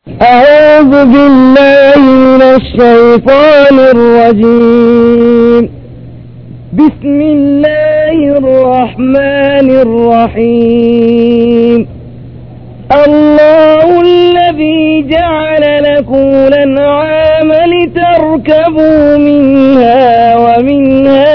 أعوذ بالله من الشيطان الرجيم بسم الله الرحمن الرحيم الله الذي جعل لكم الأنعام لتركبوا منها ومنها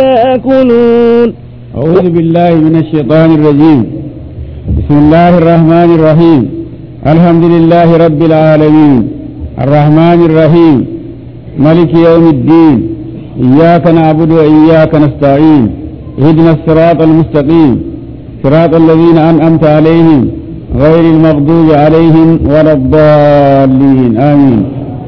تأكلون أعوذ بالله من الشيطان الرجيم بسم الله الرحمن الرحيم الحمد لله رب العالمين الرحمن الرحيم ملك يوم الدين إياك نعبد وإياك نستعين اهدنا الصراط المستقيم صراط الذين أنعمت عليهم غير المغضوب عليهم ولا الضالين آمين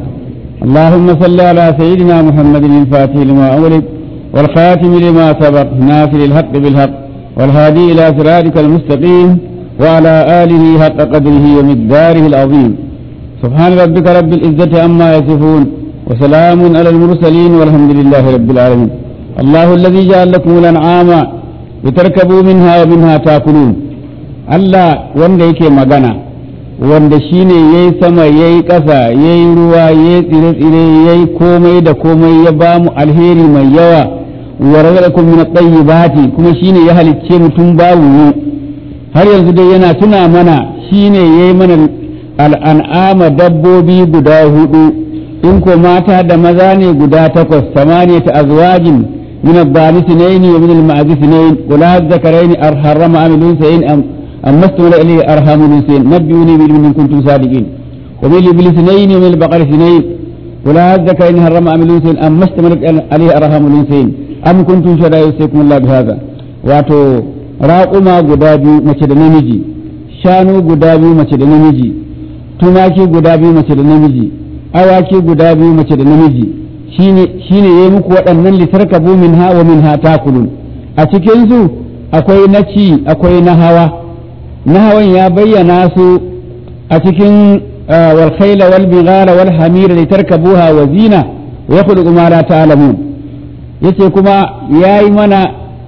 اللهم صل على سيدنا محمد الفاتح لما أغلق والخاتم لما سبق ناصر الحق بالحق والهادي إلى صراطك المستقيم وعلى آله حق قدره ومقداره العظيم سبحان ربك رب العزة عما يصفون وسلام على المرسلين والحمد لله رب العالمين الله الذي جعل لكم الأنعام لتركبوا منها ومنها تأكلون Allah wanda yake magana wanda shine ya yi sama ya yi ƙasa ya yi ruwa ya yi tsire-tsire ya yi komai da komai ya ba mu alheri mai yawa wa razaqakum min at-tayyibati kuma shine ya halicce mutum babu mu har yanzu dai yana tuna mana shine yayi mana al'an'ama dabbobi guda hudu in ko mata da maza ne guda takwas samaniyata azwajin min ad-dani sinayn wa min al-ma'az sinayn qul hadh-dhakarayn arharama am al-unsayn am أما استمر إليه أرحام الأنثيين نبئوني بعلم إن كنتم صادقين ومن الإبل اثنين ومن البقر اثنين ولا الذكر إن حرم أم الأنثيين أما استمرت عليه أرحام الأنثيين أم كنتم شهداء يوصيكم الله بهذا واتو راقما guda biyu mace da namiji shanu guda biyu mace da namiji tumaki guda biyu mace da namiji awaki guda biyu mace da namiji shine shine yayi muku waɗannan litarkabu minha wa minha takulun a cikin su akwai na ci akwai na hawa na hawan ya bayyana su a cikin wal khayla wal bighala wal hamira litarkabuha wa zina wa yakhluqu ma la ta'lamun yace kuma yayi mana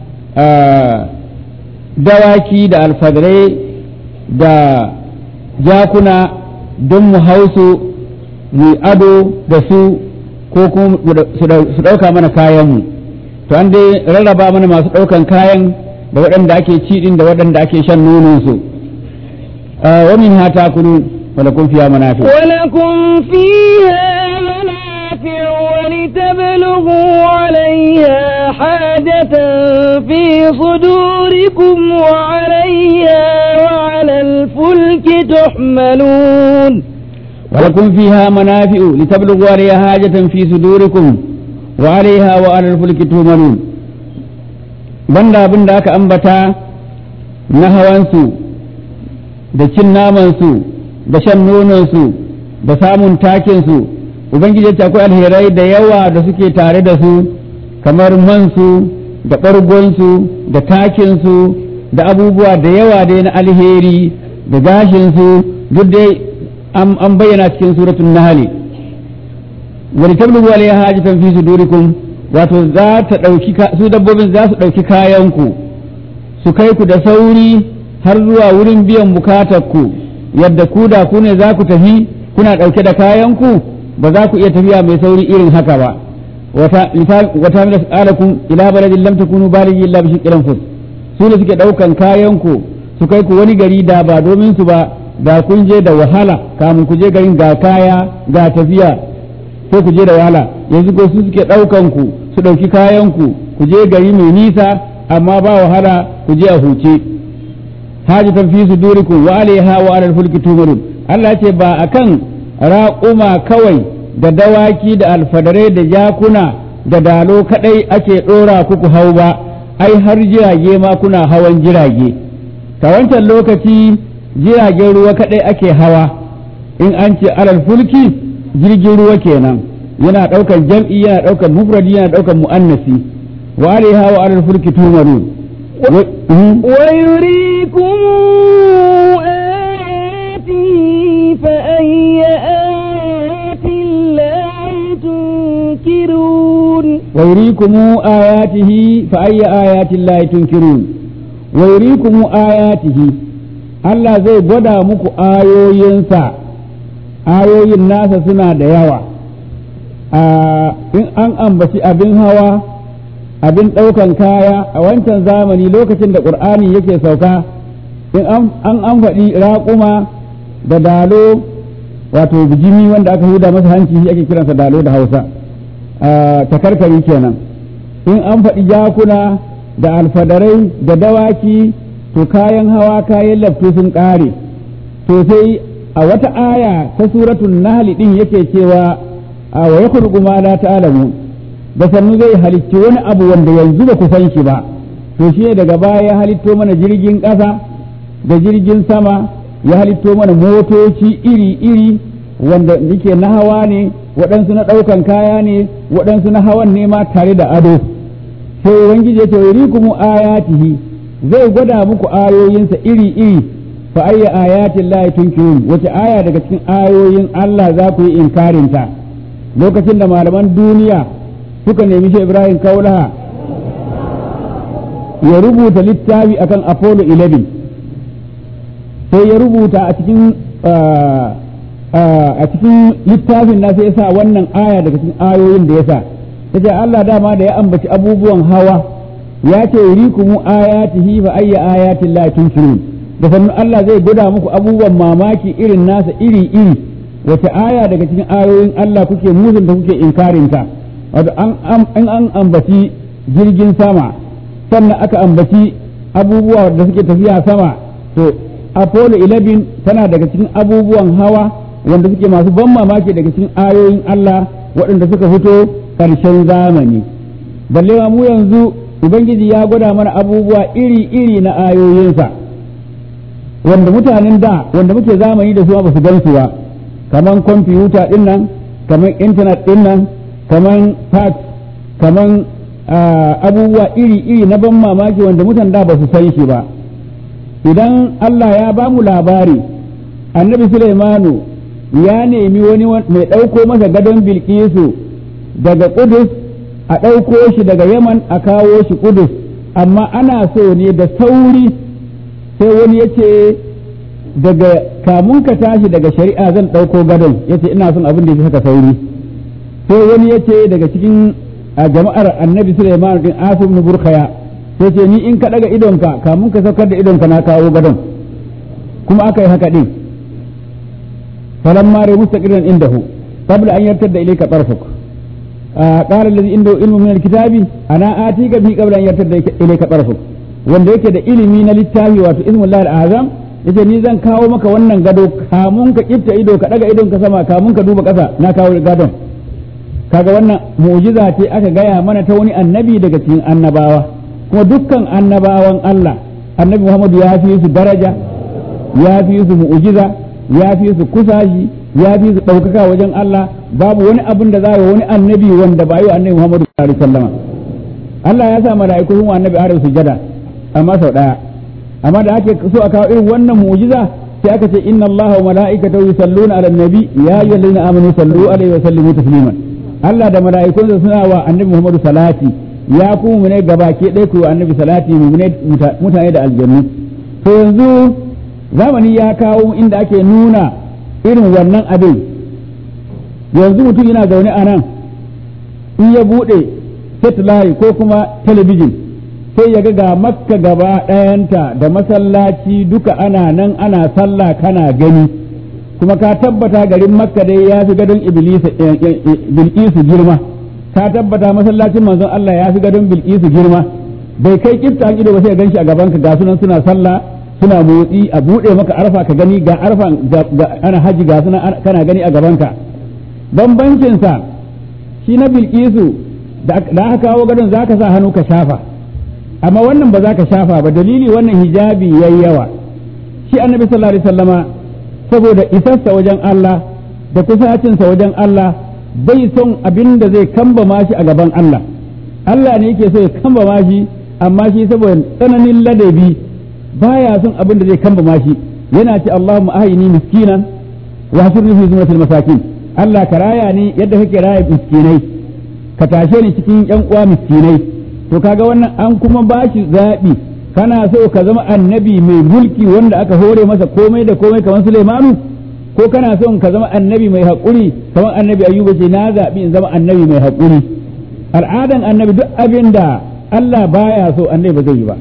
dawaki da alfadrai da jakuna don mu hausu mu ado da su ko kuma su ɗauka mana kayanmu to an dai rarraba mana masu ɗaukan kayan da waɗanda ake ci ɗin da waɗanda ake shan nononsu wa min ha takulu wa lakum fiha manafi wa lakum fiha manafi wa litablugu 'alayha hajatan fi sudurikum wa 'alayha wa 'ala al-fulki tuhmalun ولكم فيها منافع لتبلغوا عليها حاجة في صدوركم وعليها وعلى الفلك تهملون banda abin da aka ambata na hawansu da cin namansu da shan nononsu da samun takinsu ubangiji ce akwai alherai da yawa da suke tare da su kamar mansu da ɓargonsu da takinsu da abubuwa da yawa dai na alheri da gashinsu duk dai an bayyana cikin suratun nahali wani tablugu alaiha hajatan fi sudurikum wato za ta ɗauki su dabbobin za su ɗauki kayanku su kai ku da sauri har zuwa wurin biyan bukatar ku yadda ku da ku ne za ku tafi kuna ɗauke da kayanku ba za ku iya tafiya mai sauri irin haka ba wata mila alakum ila baladin lam takunu balighi illa bi shiqqil fus su ne suke ɗaukan kayanku su kai ku wani gari da ba domin su ba da kun je da wahala kamun ku je garin ga kaya ga tafiya sai ku je da wahala yanzu ko su suke ɗaukan ku su ɗauki kayan ku ku je gari mai nisa amma ba wahala ku je a huce hajatan fi sudurikum wa alaiha wa alal fulki tumarun Allah ce ba akan raƙuma kawai da dawaki da alfadarai da jakuna da dalo kadai ake ɗora ku ku hau ba ai har jirage ma kuna hawan jirage ta wancan lokaci jiragen ruwa kadai ake hawa in an ce alal fulki jirgin ruwa kenan yana ɗaukar jam'i yana ɗaukar mufradi yana ɗaukar mu'annasi wa alaiha wa alal fulki tumarun wa yurikum ayati fa ayya ayati llahi tunkirun wa yurikum ayatihi fa ayya ayati llahi tunkirun wa yurikum ayatihi Allah zai gwada muku ayoyinsa ayoyin nasa suna da yawa in an ambaci abin hawa abin ɗaukan kaya a wancan zamani lokacin da ƙur'ani yake sauka in an an faɗi raƙuma da dalo wato bijimi wanda aka huda masa hanci shi ake kiransa dalo da hausa takarkari kenan in an faɗi jakuna da alfadarai da dawaki to kayan hawa kayan lafto sun ƙare to sai a wata aya ta suratun nahli din yake cewa a wa yakhluqu ma la ta'lamu da sannu zai halicci wani abu wanda yanzu ba ku san shi ba to shi ne daga baya ya halitto mana jirgin ƙasa da jirgin sama ya halitto mana motoci iri-iri wanda yake na hawa ne waɗansu na ɗaukan kaya ne waɗansu na hawan ne ma tare da ado sai ubangiji ya ce yurikumu ayatihi zai gwada muku ayoyinsa iri-iri fa ayya ayatin la tunkirun wace aya daga cikin ayoyin Allah za ku yi inkarin ta lokacin da malaman duniya suka nemi shi Ibrahim Kaulaha ya rubuta littafi akan Apollo 11 sai ya rubuta a cikin a cikin littafin na sai ya sa wannan aya daga cikin ayoyin da ya sa yace Allah dama da ya ambaci abubuwan hawa ya ce yurikumu ayatihi fa ayya ayatin la tunkirun da sannan Allah zai gwada muku abubuwan mamaki irin nasa iri iri wace aya daga cikin ayoyin Allah kuke musun da kuke inkarin ta wato an an ambaci jirgin sama sannan aka ambaci abubuwa da suke tafiya sama to Apollo 11 tana daga cikin abubuwan hawa wanda suke masu ban mamaki daga cikin ayoyin Allah waɗanda suka fito ƙarshen zamani balle mu yanzu ubangiji ya gwada mana abubuwa iri-iri na ayoyinsa wanda mutanen da wanda muke zamani da su ba su gansu ba kaman kwamfuta din nan kaman intanet din nan kaman fax kaman abubuwa iri-iri na ban mamaki wanda mutan da ba su san shi ba idan Allah ya ba mu labari annabi Sulaimanu ya nemi wani mai ɗauko masa gadon bilkisu daga Kudus a ɗauko shi daga Yaman a kawo shi Kudus amma ana so ne da sauri sai wani ya ce daga kamun ka tashi daga shari'a zan ɗauko gadon ya ce ina son abin da ya saka sauri sai wani ya ce daga cikin jama'ar annabi Sulaiman din Asim ibn Burkhaya sai ce ni in ka daga idonka kamun ka saukar da idonka na kawo gadon kuma aka yi haka din falamma rai mustaqiran indahu qabla an yartadda ilayka tarfuk قال الذي عنده علم من الكتاب انا اتيك به قبل ان يرتد اليك طرفك wanda yake da ilimi na littafi wato ismullahi azam yace ni zan kawo maka wannan gado kamun ka kifta ido ka daga idon ka sama kamun ka duba kasa na kawo gadon kaga wannan mu'jiza ce aka gaya mana ta wani annabi daga cikin annabawa kuma dukkan annabawan Allah annabi Muhammadu ya fi su daraja ya fi su mu'jiza ya fi su kusashi ya fi su ɗaukaka wajen Allah babu wani abin da za wani annabi wanda ba yi wa annabi Muhammadu sallallahu alaihi wasallam Allah ya sa mala'iku sun wa annabi Adam sujada amma sau daya amma da ake so a kawo irin wannan mu'jiza sai aka ce inna Allah wa mala'ikatahu yusalluna 'alan nabi ya ayyuhallazina amanu sallu alaihi wa sallimu tasliman Allah da mala'ikunsa suna wa annabi Muhammadu salati ya kuma mu ne gabake ɗaya ku annabi salati mu ne mutane da aljannu to yanzu zamani ya kawo inda ake nuna irin wannan abin yanzu mutum yana zaune a nan in ya buɗe satellite ko kuma talabijin sai ya ga makka gaba ɗayanta da masallaci duka ana nan ana sallah kana gani kuma ka tabbata garin makka dai ya fi gadon bilkisu girma ka tabbata masallacin manzon Allah ya fi gadon bilkisu girma bai kai kifta an ido ba sai ganshi a gabanka ga sunan suna sallah suna motsi a buɗe maka arfa ka gani ga arfa ana haji ga suna kana gani a gabanka bambancinsa shi na bilkisu da aka kawo gadon za ka sa hannu ka shafa amma wannan ba za ka shafa ba dalili wannan hijabi yayi yawa shi annabi sallallahu alaihi wasallama saboda isarsa wajen Allah da kusacinsa wajen Allah bai son abin da zai kambama shi a gaban Allah Allah ne yake so ya kambama shi amma shi saboda tsananin ladabi baya son abin da zai kambama shi yana ce Allahumma ahini miskinan wa hasirni fi zumratil masakin Allah ka raya ni yadda kake raya miskinai ka tashe ni cikin yan uwa miskinai to kaga wannan an kuma bashi zaɓi kana so ka zama annabi mai mulki wanda aka hore masa komai da komai kamar Sulaimanu ko kana son ka zama annabi mai haƙuri kamar annabi ayyuba ce na zaɓi in zama annabi mai haƙuri al'adan annabi duk abin da Allah baya so annabi ba zai yi ba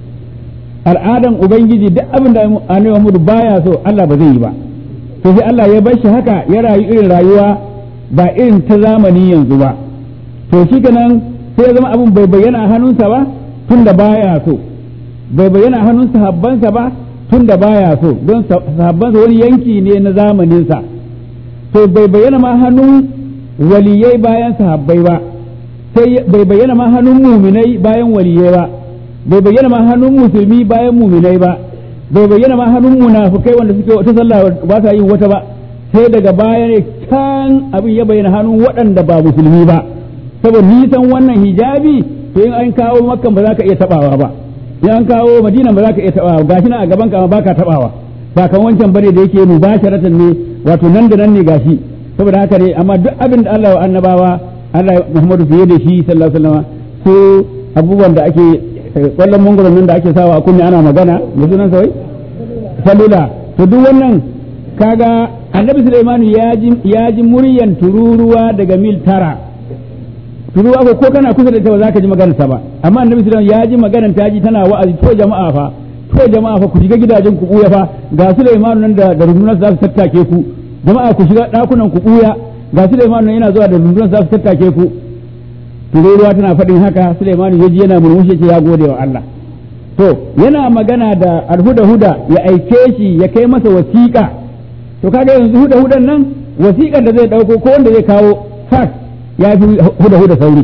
al'adan ubangiji duk abin da annabi Muhammadu baya so Allah ba zai yi ba to sai Allah ya bar shi haka ya rayu irin rayuwa ba irin ta zamani yanzu ba to shi kenan sai ya zama abin bai bayyana a hannunsa ba tun da baya so bai bayyana a hannun sahabbansa ba tun da baya so don sahabbansa wani yanki ne na zamaninsa to bai bayyana ma hannun waliyai bayan sahabbai ba sai bai bayyana ma hannun muminai bayan waliyai ba bai bayyana ma hannun musulmi bayan muminai ba bai bayyana ma hannun munafukai wanda suke wata sallah ba sa yin wata ba sai daga baya ne kan abin ya bayyana hannun waɗanda ba musulmi ba saboda nisan wannan hijabi to in an kawo makkan ba za ka iya tabawa ba in an kawo madina ba za ka iya tabawa gashi na a gaban ka ba ka tabawa ba kan wancan bane da yake mubasharatan ne wato nan da nan ne gashi saboda haka ne amma duk abin da Allah wa annabawa Allah Muhammadu fiye da shi sallallahu alaihi wasallam su abubuwan da ake kwallon mungurin nan da ake sawa a kunne ana magana da sunan sawai salula to duk wannan kaga annabi Sulaiman ya ji ya ji muryan tururuwa daga mil tara tururuwa ko ko kana kusa da ita ba za ka ji maganarsa ba amma annabi Sulaiman ya ji maganar ta ji tana wa'azi to jama'a fa to jama'a fa ku shiga gidajen ku buya fa ga Sulaiman nan da da rundunar za su tattake ku jama'a ku shiga dakunan ku buya ga Sulaiman nan yana zuwa da rundunar za su tattake ku tururuwa tana faɗin haka Sulaiman ya ji yana murmushi ce ya gode wa Allah to yana magana da alhuda huda ya aike shi ya kai masa wasiƙa to kaga yanzu huda hudan nan wasiƙar da zai dauko ko wanda zai kawo fax ya fi huda huda sauri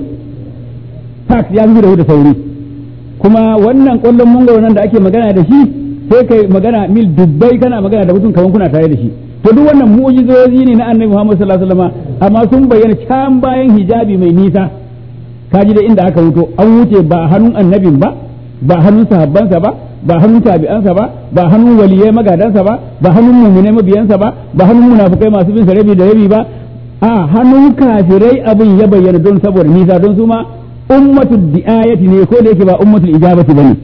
fax ya fi huda huda sauri kuma wannan ƙwallon mangoro nan da ake magana da shi sai kai magana mil dubbai kana magana da mutum kaman kuna tare da shi to duk wannan mu'jizozi ne na annabi Muhammad sallallahu alaihi wasallam amma sun bayyana can bayan hijabi mai nisa kaji da inda aka wuto an wuce ba hannun annabin ba ba hannun sahabbansa ba ba hannun tabi'ansa ba ba hannun waliyai magadansa ba ba hannun muminai mabiyansa ba ba hannun munafukai masu bin sa rabi da rabi ba a hannun kafirai abin ya bayyana don saboda nisa don su ma ummatul di'ayati ne ko da yake ba ummatul ijabati bane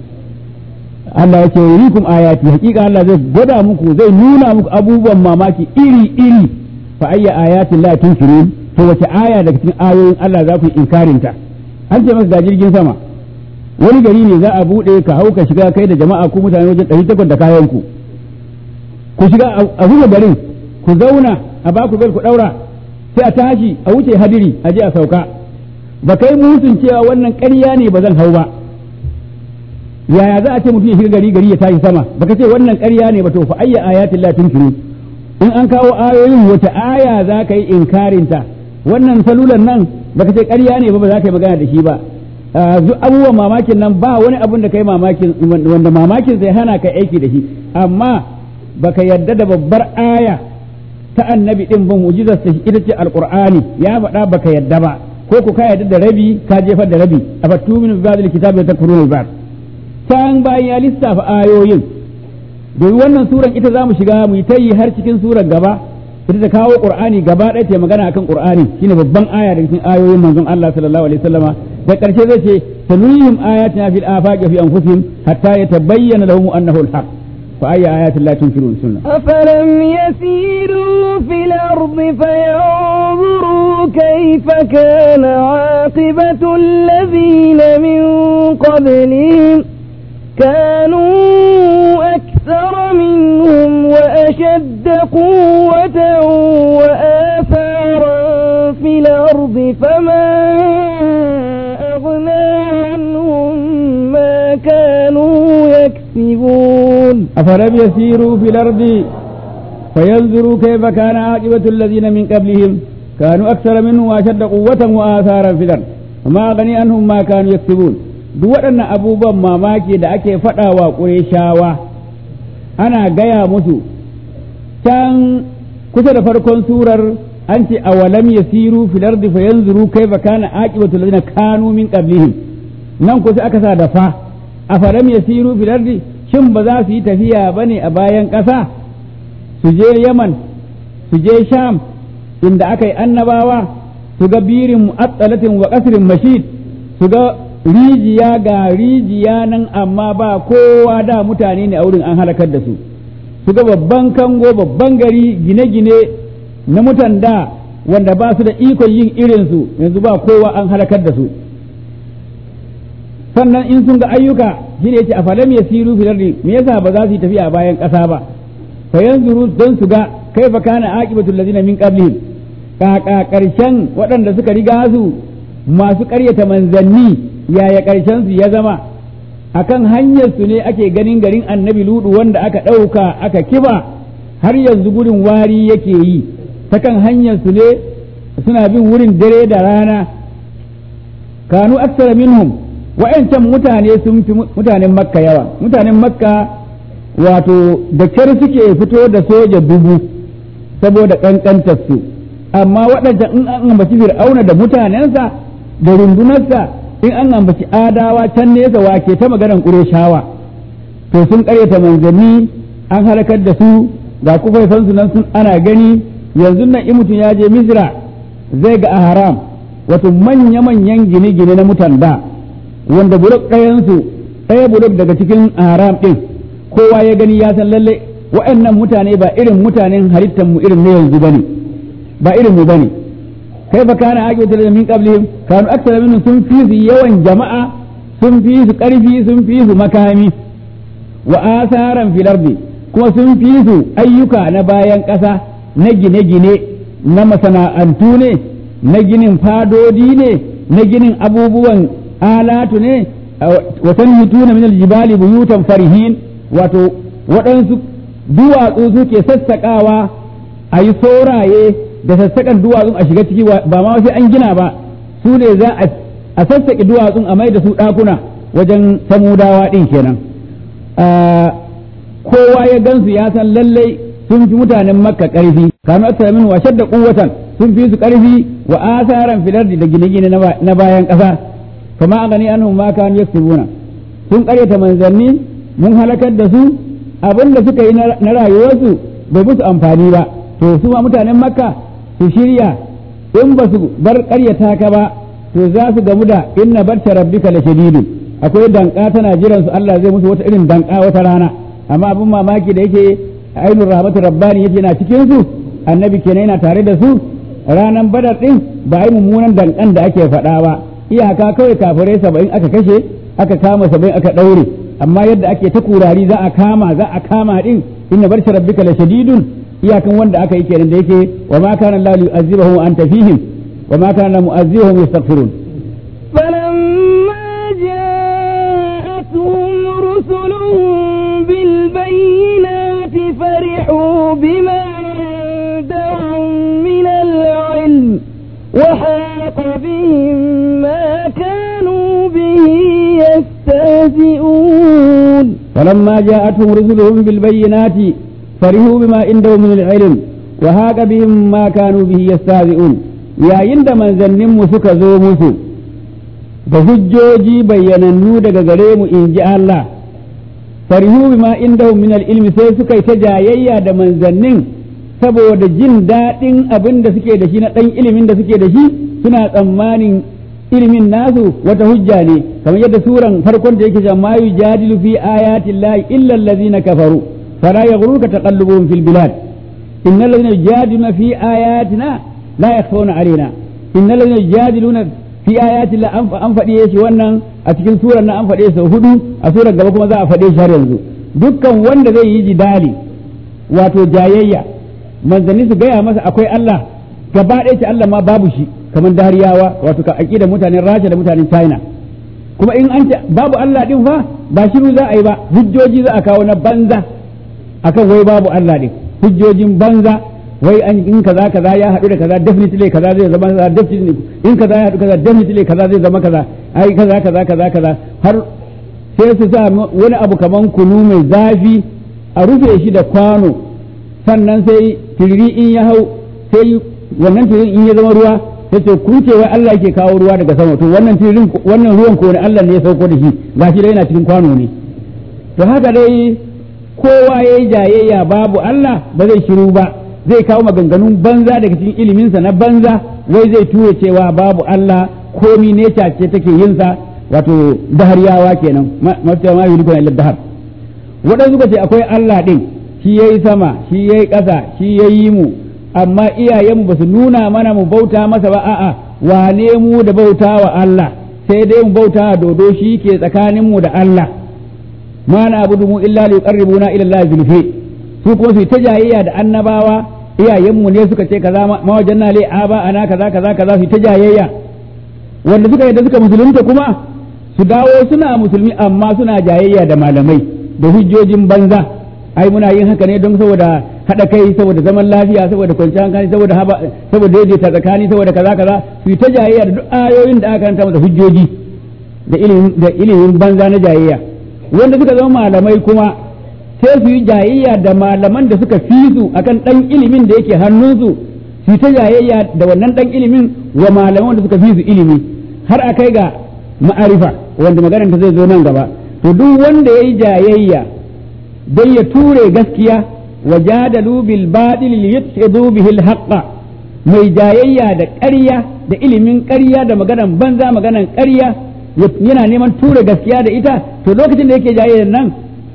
Allah ya ce yurikum ayati hakika Allah zai gwada muku zai nuna muku abubuwan mamaki iri iri fa ayya ayatin la tunkirun to wace aya daga cikin ayoyin Allah za ku yi inkarin ta an ce masa ga jirgin sama wani gari ne za a bude ka hau ka shiga kai da jama'a ku mutane wajen ɗari takwas da kayan ku ku shiga a zuba garin ku zauna a ba ku ku ɗaura sai a tashi a wuce hadiri a je a sauka ba kai musun cewa wannan ƙarya ne ba zan hau ba yaya za a ce mutum ya shiga gari gari ya tashi sama baka ce wannan ƙarya ne ba to fa ayya ayatin la tunkiru in an kawo ayoyin wata aya za ka yi inkarin ta wannan salulan nan baka ce ƙarya ne ba ba za ka yi magana da shi ba abubuwan mamakin nan ba wani abun da kai mamakin wanda mamakin zai hana ka aiki da shi amma baka yadda da babbar aya ta annabi din ban mu'jizar ta ita ce alqur'ani ya faɗa baka yadda ba ko ku ka yadda da rabi ka jefar da rabi afattu min ba'dil kitabi takfuruna ba'd can bayan ya lissafa ayoyin domin wannan suran ita za mu shiga mu yi ta yi har cikin surar gaba ita ta kawo qur'ani gaba ɗaya ta magana akan qur'ani shine babban aya daga cikin ayoyin manzon Allah sallallahu alaihi wasallama da ƙarshe zai ce sanurihim ayatina fil afaqi fi anfusihim hatta yatabayyana lahum annahu al-haq fa ayya ayatin la tunkirun sunna أفلم يسيروا في الأرض فينظروا كيف كان عاقبة الذين من قبلهم كانوا أكثر منهم وأشد قوة وآثارا في الأرض فما أغنى عنهم ما كانوا يكسبون أفلم يسيروا في الأرض فينظروا كيف كان عاقبة الذين من قبلهم كانوا أكثر منهم وأشد قوة وآثارا في الأرض وما أغني عنهم ما كانوا يكسبون duk waɗannan abubuwan mamaki da ake faɗawa ƙureshawa ana gaya musu can kusa da farkon surar an ce awalam yasiru fil ardi fayanzuru kaifa kana aqibatu alladhina kanu min qablihim nan kusa aka sa da fa afalam yasiru fil ardi shin ba za su yi tafiya bane a bayan ƙasa su je Yaman su je Sham inda aka yi annabawa su ga birin mu'attalatin wa qasrin mashid su ga rijiya ga rijiya nan amma ba kowa da mutane ne a wurin an halakar da su su ga babban kango babban gari gine-gine na mutan da wanda ba su da ikon yin irinsu yanzu ba kowa an halakar da su sannan in sun ga ayyuka shi ne yace afalam yasiru fil ardi me yasa ba za su yi tafiya bayan ƙasa ba fa yanzuru don su ga kaifa kana aqibatul ladina min qablihim kaka karshen waɗanda suka riga su masu ƙaryata manzanni yaya karshen su ya zama akan hanyar su ne ake ganin garin annabi ludu wanda aka ɗauka aka kiba har yanzu gurin wari yake yi ta kan hanyar su ne suna bin wurin dare da rana kanu aksara minhum wa'yancan mutane sun fi mutanen makka yawa mutanen makka wato da kyar suke fito da soja dubu saboda ƙanƙantar su amma waɗancan in an ambaci fir'auna da mutanensa da rundunarsa in an ambaci adawa can nesa wake ta maganar ƙureshawa to sun ƙaryata manzanni an halakar da su ga kufaifansu nan sun ana gani yanzu nan in mutum ya je misra zai ga a haram wato manya-manyan gine-gine na mutan da wanda bulok ɗayansu ɗaya bulok daga cikin haram ɗin kowa ya gani ya san lalle wa'annan mutane ba irin mutanen halittar mu irin na yanzu bane ba irin mu bane kai fa kana aqibatu da min qablihim kanu aktsara minhum sun fi su yawan jama'a sun fi su ƙarfi sun fi su makami wa asaran fil ardi kuma sun fi su ayyuka na bayan ƙasa na gine-gine na masana'antu ne na ginin fadodi ne na ginin abubuwan alatu ne watan hituna min aljibali buyutan farihin wato waɗansu duwatsu suke sassaƙawa a yi sauraye da sassaƙan duwatsun a shiga ciki ba ma sai an gina ba su ne za a sassaƙi duwatsun a mai da su ɗakuna wajen samudawa ɗin kenan kowa ya gansu ya san lallai sun fi mutanen makka ƙarfi kanu aksara min wa shadda quwwatan sun fi su ƙarfi wa asaran filardi da gine-gine na bayan ƙasa kama a gani anhum ma kanu yaksubuna sun ƙaryata manzanni mun halakar da su abin da suka yi na rayuwarsu bai musu amfani ba to su ma mutanen makka su shirya in ba su bar ƙaryata ka ba to za su gamu da inna barta rabbika la shadidun akwai danka tana jiran su Allah zai musu wata irin danka wata rana amma abin mamaki da yake ainul rahmatu rabbani yake na cikin su annabi kenan yana tare da su ranan badar din ba ai mummunan dankan da ake faɗa ba iyaka kawai kafirai saba'in aka kashe aka kama saba'in aka ɗaure amma yadda ake ta kurari za a kama za a kama din inna barsha rabbika la shadidun iyakan wanda aka yi kenan da yake wa ma kana Allah yu'azzibahum wa anta fihim wa ma kana mu'azzibahum yastaghfirun فلما جاءتهم رسلهم بالبينات فرحوا بما عندهم من العلم وحاق بهم ما كانوا به يستهزئون فلما جاءتهم رسلهم بالبينات فرحوا بما عندهم من العلم وهاق بهم ما كانوا به يستهزئون yayin da manzanninmu suka zo musu da hujjoji bayyanannu daga gare mu in ji Allah farihu bima indahum min ilmi sai suka yi ta jayayya da manzannin saboda jin daɗin abin da suke da shi na ɗan ilimin da suke da shi suna tsammanin ilimin nasu wata hujja ne kamar yadda suran farkon da yake cewa ma yujadilu fi ayati llahi illa allazina kafaru fala yaghruka taqallubuhum fil bilad innal ladzina yujadiluna fi ayatina la yakhfawna alaina innal ladzina yujadiluna fi ayati la an faɗe shi wannan a cikin surar na an faɗe sau hudu a surar gaba kuma za a faɗe shi har yanzu dukkan wanda zai yi jidali wato jayayya manzanni su gaya masa akwai Allah gaba ɗaya ce Allah ma babu shi kamar dariyawa wato ka aƙida mutanen Rasha da mutanen China kuma in an ce babu Allah din fa ba shiru za a yi ba hujjoji za a kawo na banza akan wai babu Allah din hujjojin banza wai an in kaza kaza ya haɗu da kaza definitely kaza zai zama kaza definitely in kaza ya haɗu kaza definitely kaza zai zama kaza ai kaza kaza kaza kaza har sai su sa wani abu kaman kunu mai zafi a rufe shi da kwano sannan sai tiriri in ya hau sai wannan tiririn in ya zama ruwa sai ce ku ce wai Allah yake kawo ruwa daga sama to wannan tiririn wannan ruwan ko ne Allah ne ya sauko da shi gashi dai yana cikin kwano ne to haka dai kowa yayi jayayya babu Allah ba zai shiru ba zai kawo maganganun banza daga cikin iliminsa na banza wai zai tura cewa babu Allah komi ne ce take yinsa wato dahariyawa kenan mafi ma yi illa dahar waɗansu suka ce akwai Allah ɗin shi yayi sama shi yayi ƙasa shi yayi mu amma iyayenmu ba su nuna mana mu bauta masa ba a'a wane mu da bauta wa Allah sai dai mu bauta wa dodo shi ke tsakanin mu da Allah ma na abudu mu illa li yuqarribuna ila Allah zulfi su kuma su ta jayayya da annabawa iyayenmu ne suka ce kaza ma wajanna li aba ana kaza kaza kaza su ta jayayya wanda suka yadda suka musulunta kuma su dawo suna musulmi amma suna jayayya da malamai da hujjojin banza ai muna yin haka ne don saboda haɗa kai saboda zaman lafiya saboda kwanciyar hankali saboda haba saboda daidaita tsakani saboda kaza kaza su yi ta jayayya da duk ayoyin da aka karanta masa hujjoji da ilimin da ilimin banza na jayayya wanda suka zama malamai kuma sai su yi jayayya da malaman da suka fi su akan dan ilimin da yake hannunsu su yi ta jayayya da wannan dan ilimin wa malaman da suka fi su ilimi har a kai ga ma'arifa wanda maganar ta zai zo nan gaba to duk wanda yayi jayayya don ya ture gaskiya wa jadalu bil batil liyadhibu bihi al haqqa mai jayayya da ƙarya da ilimin ƙarya da maganan banza maganan ƙarya yana neman ture gaskiya da ita to lokacin da yake jayayyar nan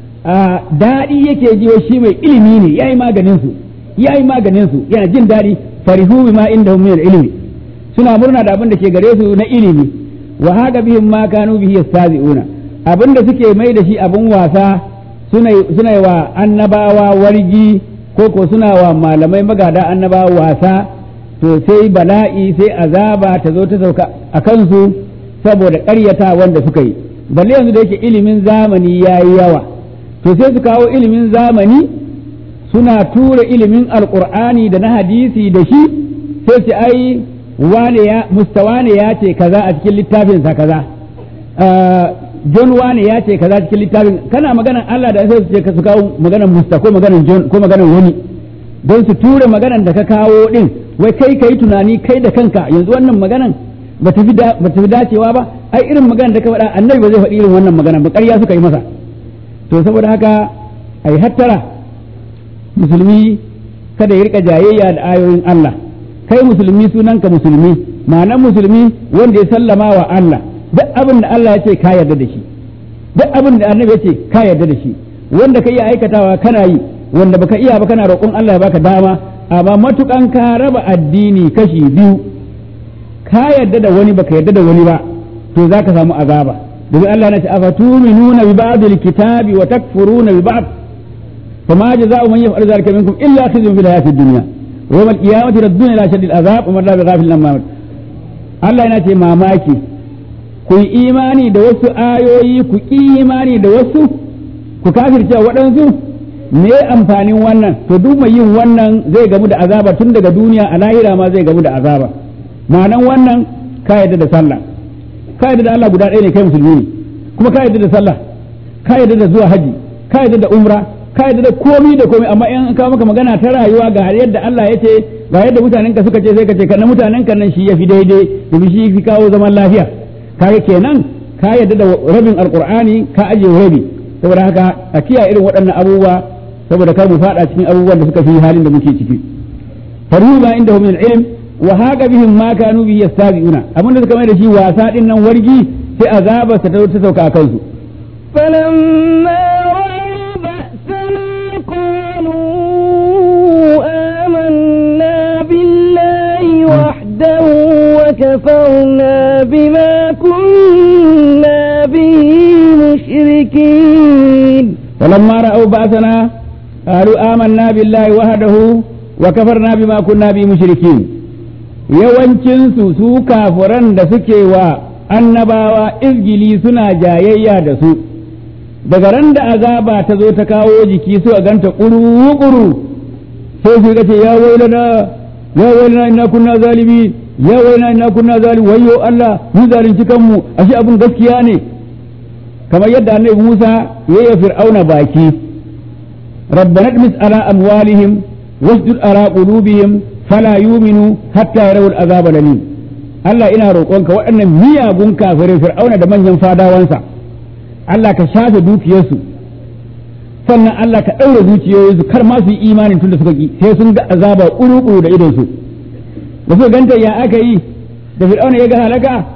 daɗi yake ji shi mai ilimi ne yayi maganin su yayi maganin su yana jin daɗi farihu bima indahum min ilmi suna murna da abin da ke gare su na ilimi wa haka bihim ma kanu bihi yastazi'una abin da suke mai da shi abin wasa suna yi wa annabawa wargi ko ko suna wa malamai magada annabawa wasa to sai bala'i sai azaba ta zo ta sauka a kansu saboda ƙaryata wanda suka yi balle yanzu da yake ilimin zamani ya yi yawa to sai su kawo ilimin zamani suna tura ilimin alƙur'ani da na hadisi da shi sai su ai wane ya mustawane ya ce kaza a cikin littafinsa kaza John wane ya ce kaza cikin littafin kana maganan Allah da sai su ce su kawo maganan Musta ko maganan John ko maganan wani don su ture maganan da ka kawo din wai kai kai tunani kai da kanka yanzu wannan maganan ba ta fi dacewa ba ai irin maganan da ka faɗa annabi ba zai faɗi irin wannan maganan ba ƙarya suka yi masa to saboda haka ai hattara musulmi kada ya rika jayayya da ayoyin Allah kai musulmi sunanka musulmi ma'anar musulmi wanda ya sallama wa Allah duk abin da Allah ya ce ka yarda da shi duk abin da annabi ya ce ka yarda da shi wanda ka iya aikatawa kana yi wanda baka iya ba kana roƙon Allah ya baka dama amma matukan ka raba addini kashi biyu ka yarda da wani baka yarda da wani ba to zaka samu azaba domin Allah na ce afatuminuna bi ba'dil kitabi wa takfuruna bi ba'd فما جزاء من يفعل ذلك منكم الا خزي في الحياه الدنيا ويوم القيامه يردون الى شد العذاب وما الله بغافل عما Allah yana ce mamaki ku yi imani da wasu ayoyi ku ƙi imani da wasu ku kafirce waɗansu me amfanin wannan to duk mai yin wannan zai gamu da azaba tun daga duniya a lahira ma zai gamu da azaba ma'anan wannan ka yadda da sallah ka yadda da Allah guda ɗaya ne kai musulmi ne kuma ka yadda da sallah ka yadda da zuwa haji ka yadda da umra ka yadda da komi da komi amma in ka maka magana ta rayuwa ga yadda Allah ya ce ga yadda mutanen ka suka ce sai ka ce kana mutanen ka nan shi yafi daidai domin shi fi kawo zaman lafiya kaga kenan ka yadda da rabin alqur'ani ka aje rabi saboda haka a kiyaye irin waɗannan abubuwa saboda kar mu fada cikin abubuwan da suka fi halin da muke ciki faruba inda min ilm wa haka bihim ma kanu bihi yastabiuna abin da suka mai da shi wasa din nan wargi sai azaba ta ta sauka a kansu فلما رأوا بأسنا قالوا آمنا بالله وحده وكفرنا بما كنا به مشركين فلما رأوا بأسنا قالوا آمنا بالله وحده وكفرنا بما كنا به مشركين yawancinsu su kafuran da suke wa annabawa izgili suna jayayya da su daga ran da azaba ta zo ta kawo jiki su a ganta ƙuru-ƙuru sai su ce ya wailana ya wailana ina kunna zalimi ya wailana ina kunna zalimi wayyo Allah mu zalunci kanmu ashe abun gaskiya ne kamar yadda annabi Musa ya yi fir'auna baki rabbana mis ala amwalihim wasjud ala qulubihim fala yu'minu hatta yarawul azaba lalim Allah ina roƙonka waɗannan miyagun kafirai fir'auna da manyan fadawansa Allah ka shafe dukiyarsu sannan Allah ka ɗaure zuciyoyinsu kar ma su yi imanin tun da suka ki sai sun ga azaba ƙuru da idonsu da suka ganta ya aka yi da fir'auna ya ga halaka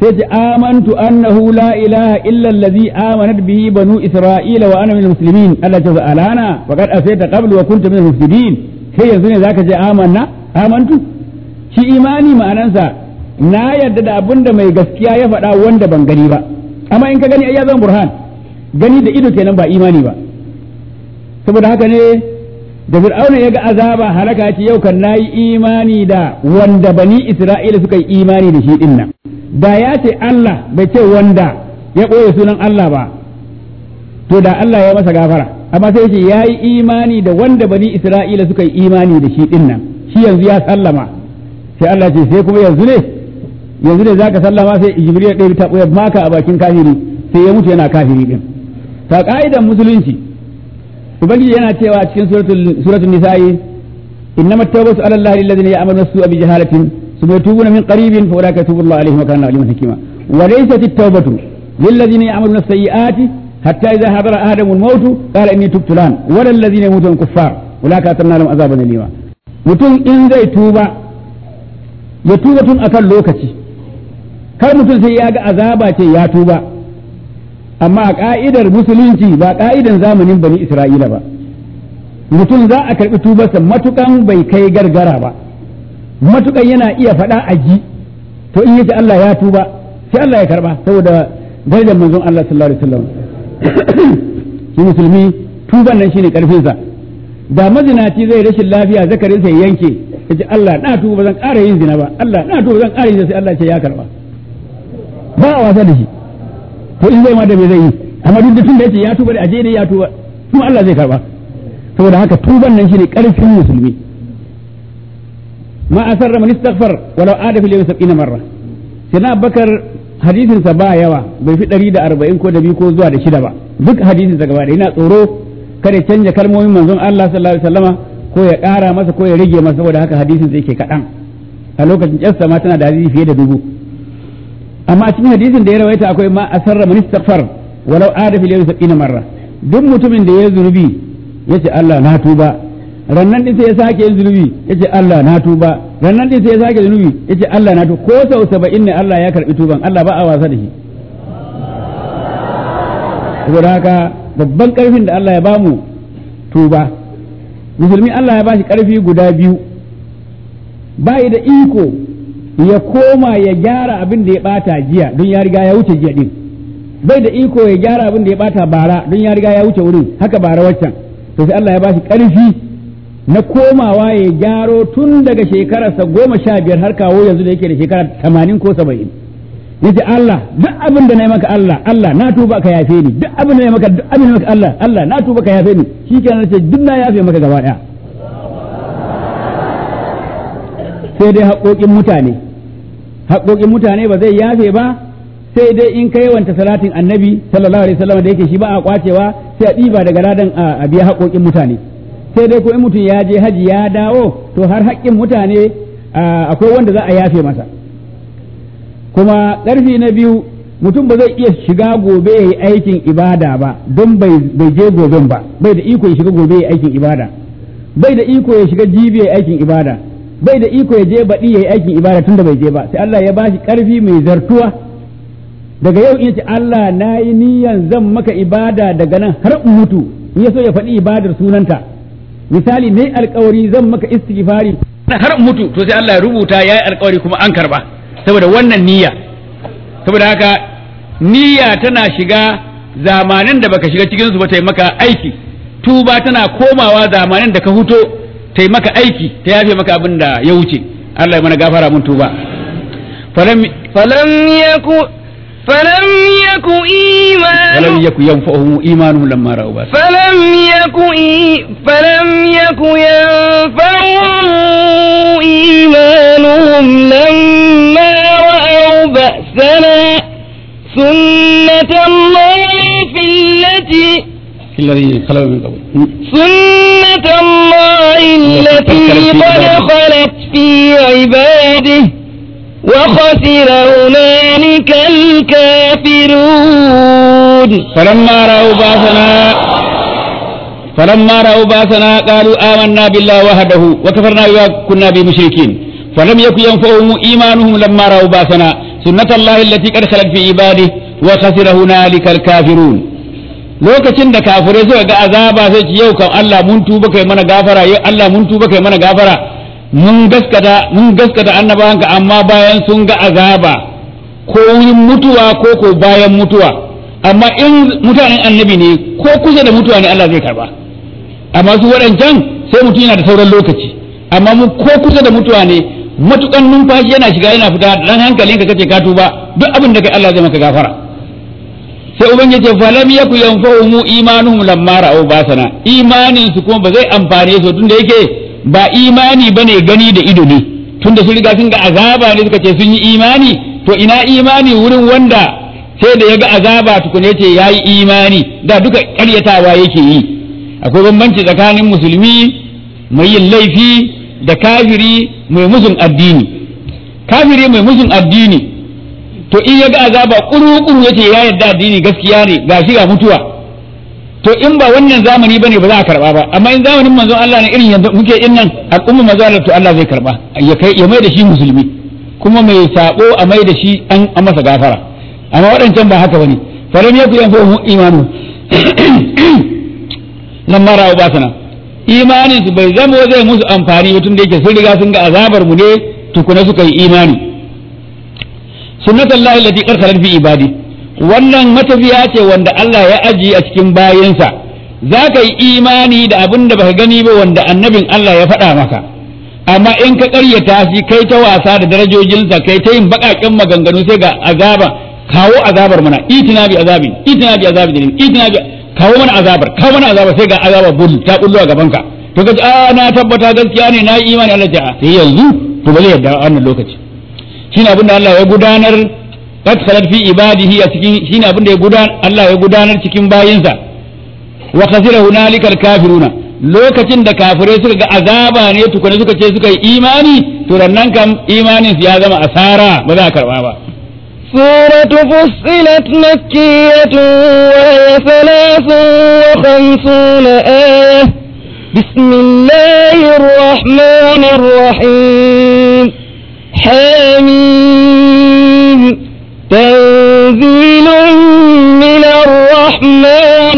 sai ce amantu annahu la ilaha illa allazi amanat bihi banu isra'ila wa ana minal muslimin Allah ya ce alana faqad asayta qablu wa kunta minal mufsidin kai yanzu ne zaka ce amanna amantu shi imani ma'anansa na yarda da abinda mai gaskiya ya faɗa wanda ban gani ba amma in ka gani ai ya zama burhan gani da ido kenan ba imani ba saboda haka ne da fir'auna ya ga azaba halaka ce yau kan nayi imani da wanda bani isra'ila suka yi imani da shi din nan da ya ce Allah bai ce wanda ya ɓoye sunan Allah ba to da Allah ya masa gafara amma sai ce ya yi imani da wanda bani isra'ila suka yi imani da shi din nan shi yanzu ya sallama sai Allah ce sai kuma yanzu ne yanzu ne zaka sallama sai jibril ya ɗaya ta ɓoye maka a bakin kafiri sai ya mutu yana kafiri din ta ka'idan musulunci ubangiji yana cewa a cikin suratul nisa'i innamat tawbatu ala allahi alladhina ya'maluna as-su'a bi jahalatin ثم يتوبون من قريب فاولئك يتوب الله عليهم وكان عليما حكيما وليست التوبة للذين يعملون السيئات حتى إذا حضر أحدهم الموت قال إني تبت الآن ولا الذين يموتون كفار أولئك أتمنى لهم عذابا أليما mutum in zai tuba ya tuba tun akan lokaci kar mutum sai ya ga azaba ce ya tuba amma a ka'idar musulunci ba ka'idan zamanin bani isra'ila ba mutum za a karɓi tubarsa matukan bai kai gargara ba matukan yana iya faɗa a ji to in yace Allah ya tuba sai Allah ya karba saboda darajar manzon Allah sallallahu alaihi wasallam shi musulmi tuban nan shine karfin sa da mazinaci zai rashin lafiya zakarin sa yanke yace Allah na tuba zan ƙara yin zina ba Allah na tuba zan ƙara yin sai Allah ce ya karba ba a wasa da shi to in zai ma da me zai yi amma duk da tun da yace ya tuba da aje ne ya tuba kuma Allah zai karba saboda haka tuban nan shine karfin musulmi ما أسر من استغفر ولو عاد في اليوم سبعين مرة سيدنا بكر hadisin sa ba yawa bai fi ɗari da arba'in ko da biyu ko zuwa da shida ba duk hadisin sa gaba da yana tsoro kada canja kalmomin manzon Allah sallallahu alaihi wasallama ko ya ƙara masa ko ya rage masa saboda haka hadisin sa yake kaɗan a lokacin ƙyarsa ma tana da hadisi fiye da dubu amma a cikin hadisin da ya rawaita akwai ma asarra man istaghfar walau ada fil yawmi sab'ina marra duk mutumin da ya zunubi yace Allah na tuba rannan din sai ya sake yin zunubi yace Allah na tuba rannan din sai ya sake zunubi yace Allah na tuba ko sau 70 ne Allah ya karbi tuban Allah ba a wasa da shi saboda haka babban karfin da Allah ya bamu tuba musulmi Allah ya bashi karfi guda biyu bai da iko ya koma ya gyara abin da ya bata jiya don ya riga ya wuce jiya din bai da iko ya gyara abin da ya bata bara don ya riga ya wuce wurin haka bara waccan to sai Allah ya bashi karfi na komawa ya gyaro tun daga shekararsa goma sha biyar har kawo yanzu da yake da shekara tamanin ko saba'in yace Allah duk abin da na yi maka Allah Allah na tuba ka yafe ni duk abin da na yi maka duk abin da maka Allah Allah na tuba ka yafe ni shikenan ce duk na yafe maka gaba daya sai dai haƙoƙin mutane haƙoƙin mutane ba zai yafe ba sai dai in kai wanta salatin annabi sallallahu alaihi wasallam da yake shi ba a kwacewa sai a ɗiba daga ladan a biya haƙoƙin mutane sai dai ko in mutum ya je haji ya dawo to har haƙƙin mutane akwai wanda za a yafe masa kuma ƙarfi na biyu mutum ba zai iya shiga gobe ya yi aikin ibada ba don bai je goben ba bai da iko ya shiga gobe ya yi aikin ibada bai da iko ya shiga jibi ya yi aikin ibada bai da iko ya je baɗi ya yi aikin ibada tun da bai je ba sai Allah ya bashi ƙarfi mai zartuwa daga yau in ce Allah na yi niyan zan maka ibada daga nan har in mutu in ya so ya faɗi ibadar sunanta misali ne alkawari zan maka istighfari har mutu to sai Allah ya rubuta yayi alkawari kuma an karba saboda wannan niyya saboda haka niyya tana shiga zamanin da baka shiga cikin su ba ta maka aiki tuba tana komawa zamanin da ka huto ta maka aiki ta yafe maka abin da ya wuce Allah ya mana gafara mun tuba falam falam yaku فلم يك إيمان فلم يك ينفعهم إيمانهم لما رأوا بأسنا فلم يك إي فلم يك ينفعهم إيمانهم لما رأوا بأسنا سنة الله في التي في الذين خلوا من قبل سنة الله التي قد خلت في عباده وخسر هنالك الكافرون فلما رأوا باسنا فلما رأوا باسنا قالوا آمنا بالله وحده وكفرنا بما كنا به مشركين falam yaku yanfa'uhum imanuhum lamma ra'u basana sunnatullahi allati qad khalat fi ibadihi wa khasira hunalika al-kafirun lokacin da kafirai suka ga azaba sai ci yau kan Allah mun tuba kai mana gafara yau Allah mun tuba kai mana gafara mun gaskata mun gaskata annabawanka amma bayan sun ga azaba ko wurin mutuwa ko ko bayan mutuwa amma in mutanen annabi ne ko kusa da mutuwa ne Allah zai karba amma su waɗancan sai mutum yana da sauran lokaci amma mu ko kusa da mutuwa ne matukan numfashi yana shiga yana fita dan hankalin ka kace ka tuba duk abin da kai Allah zai maka gafara sai ubangiji ce falam yaku yanfa'uhum imanuhum lamma ra'aw basana imanin su kuma ba zai amfane su tunda yake ba imani bane gani da ido ne tunda sun riga sun ga azaba ne suka ce sun yi imani to ina imani wurin wanda sai da ya ga azaba tukune ce ya yi imani da duka karyatawa yake yi akwai bambanci tsakanin musulmi mai yin laifi da kafiri mai musun addini kafiri mai musun addini to in ya ga azaba kuru-kuru ya ce ya yarda addini gaskiya ne ga shi ga mutuwa to in ba wannan zamani bane ba za a karba ba amma in zamanin manzon Allah ne irin yanzu muke in nan al'umma manzon Allah to Allah zai karba ya kai ya mai da shi musulmi kuma mai sabo a mai da shi an masa gafara amma waɗancan ba haka bane falam yaku yanfa'uhum imanu lamma ra'u basana imanin su bai zama zai musu amfani ba tun da yake sun riga sun ga azabar mu ne tukuna suka yi imani sunnatullahi allati qad khalat fi ibadi wannan matafiya ce wanda Allah ya aji a cikin bayinsa za ka yi imani da abin da baka gani ba wanda annabin Allah ya faɗa maka amma in ka ƙaryata shi kai ta wasa da darajojinsa kai ta yin baƙaƙen maganganu sai ga azaba kawo azabar mana itina bi azabin itina bi azabin itina bi kawo mana azabar kawo mana azabar sai ga azabar bul ta bullo a gabanka to kaji a na tabbata gaskiya ne na yi imani Allah ta sai yanzu to ba zai yarda a wannan lokaci shine abin da Allah ya gudanar qad khalat fi ibadihi a cikin shine abin da ya gudanar Allah ya gudanar cikin bayinsa wa khasira hunalika kafiruna lokacin da kafirai suka ga azaba ne tukuna suka ce suka yi imani to nan kam imanin su ya zama asara ba za a karba ba سورة فصلت مكية وهي ثلاث وخمسون آية بسم الله الرحمن الرحيم حميم تنزيل من الرحمن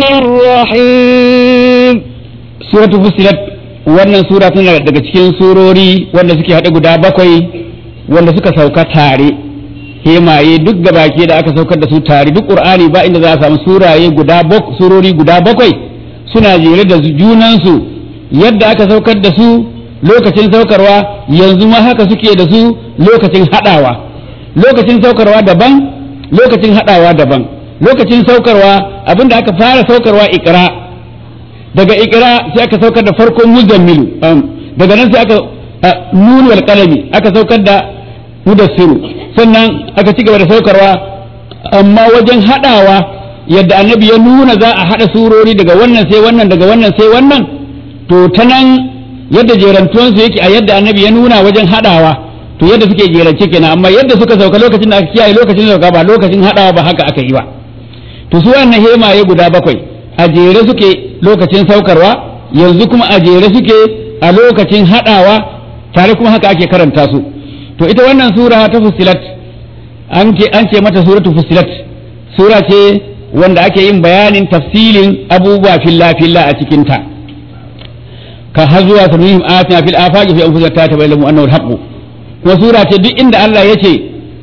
الرحيم suratu fusilat wannan sura tana daga cikin surori wanda suke haɗe guda bakwai wanda suka sauka tare hemaye duk da baki da aka saukar da su tare duk qur'ani ba inda za a samu suraye guda surori guda bakwai suna jere da junansu yadda aka saukar da su lokacin saukarwa yanzu ma haka suke da su lokacin haɗawa lokacin saukarwa daban lokacin haɗawa daban lokacin saukarwa abinda aka fara saukarwa ikra daga ikra sai aka saukar da farkon muzammilu daga nan sai aka nuni wal qalami aka saukar da mudassiru sannan aka ci gaba da saukarwa amma wajen hadawa yadda annabi ya nuna za a hada surori daga wannan sai wannan daga wannan sai wannan to ta nan yadda jerantuwan su yake a yadda annabi ya nuna wajen hadawa to yadda suke jerance kenan amma yadda suka sauka lokacin da aka kiyaye lokacin sauka ba lokacin hadawa ba haka aka yi ba to su wannan hemaye guda bakwai a jere suke lokacin saukarwa yanzu kuma a jere suke a lokacin haɗawa tare kuma haka ake karanta su to ita wannan sura ta fusilat an ce an ce mata suratu fusilat sura ce wanda ake yin bayanin tafsilin abubuwa filla filla a cikin ta ka har zuwa sanihim atina fil afaqi fi anfusika ta tabayyana annahu al-haqq kuma sura ce duk inda Allah ya ce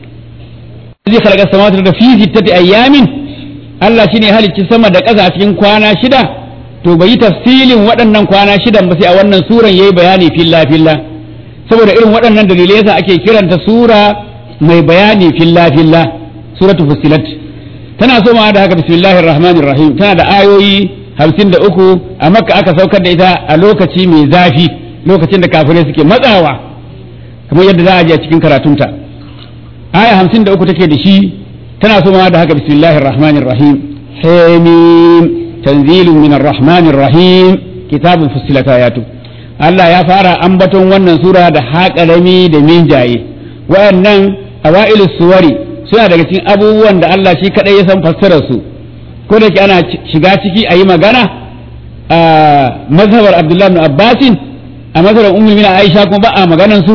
zai khalaqa samawati da fi sittati ayyamin Allah shine halicci sama da ƙasa a cikin kwana shida to bai yi tafsilin waɗannan kwana shidan ba sai a wannan suran yayi bayani filla filla saboda irin waɗannan dalilai yasa ake kiranta sura mai bayani filla filla suratu fussilat tana so ma da haka bismillahir rahmanir rahim tana da ayoyi hamsin da uku a makka aka saukar da ita a lokaci mai zafi lokacin da kafirai suke matsawa kamar yadda za a ji a cikin karatunta aya hamsin da uku take da shi tana so ma da haka bismillahir rahmanir rahim hamim tanzilun minar rahmanir rahim kitabun fussilat ayatu Allah ya fara ambaton wannan sura da haƙarami da minjaye wayannan awailus suwari suna daga cikin abubuwan da Allah shi kadai ya san fassarar su ko da ana shiga ciki a yi magana a mazhabar Abdullah ibn Abbasin a mazhabar Ummu Mina Aisha kuma ba a maganan su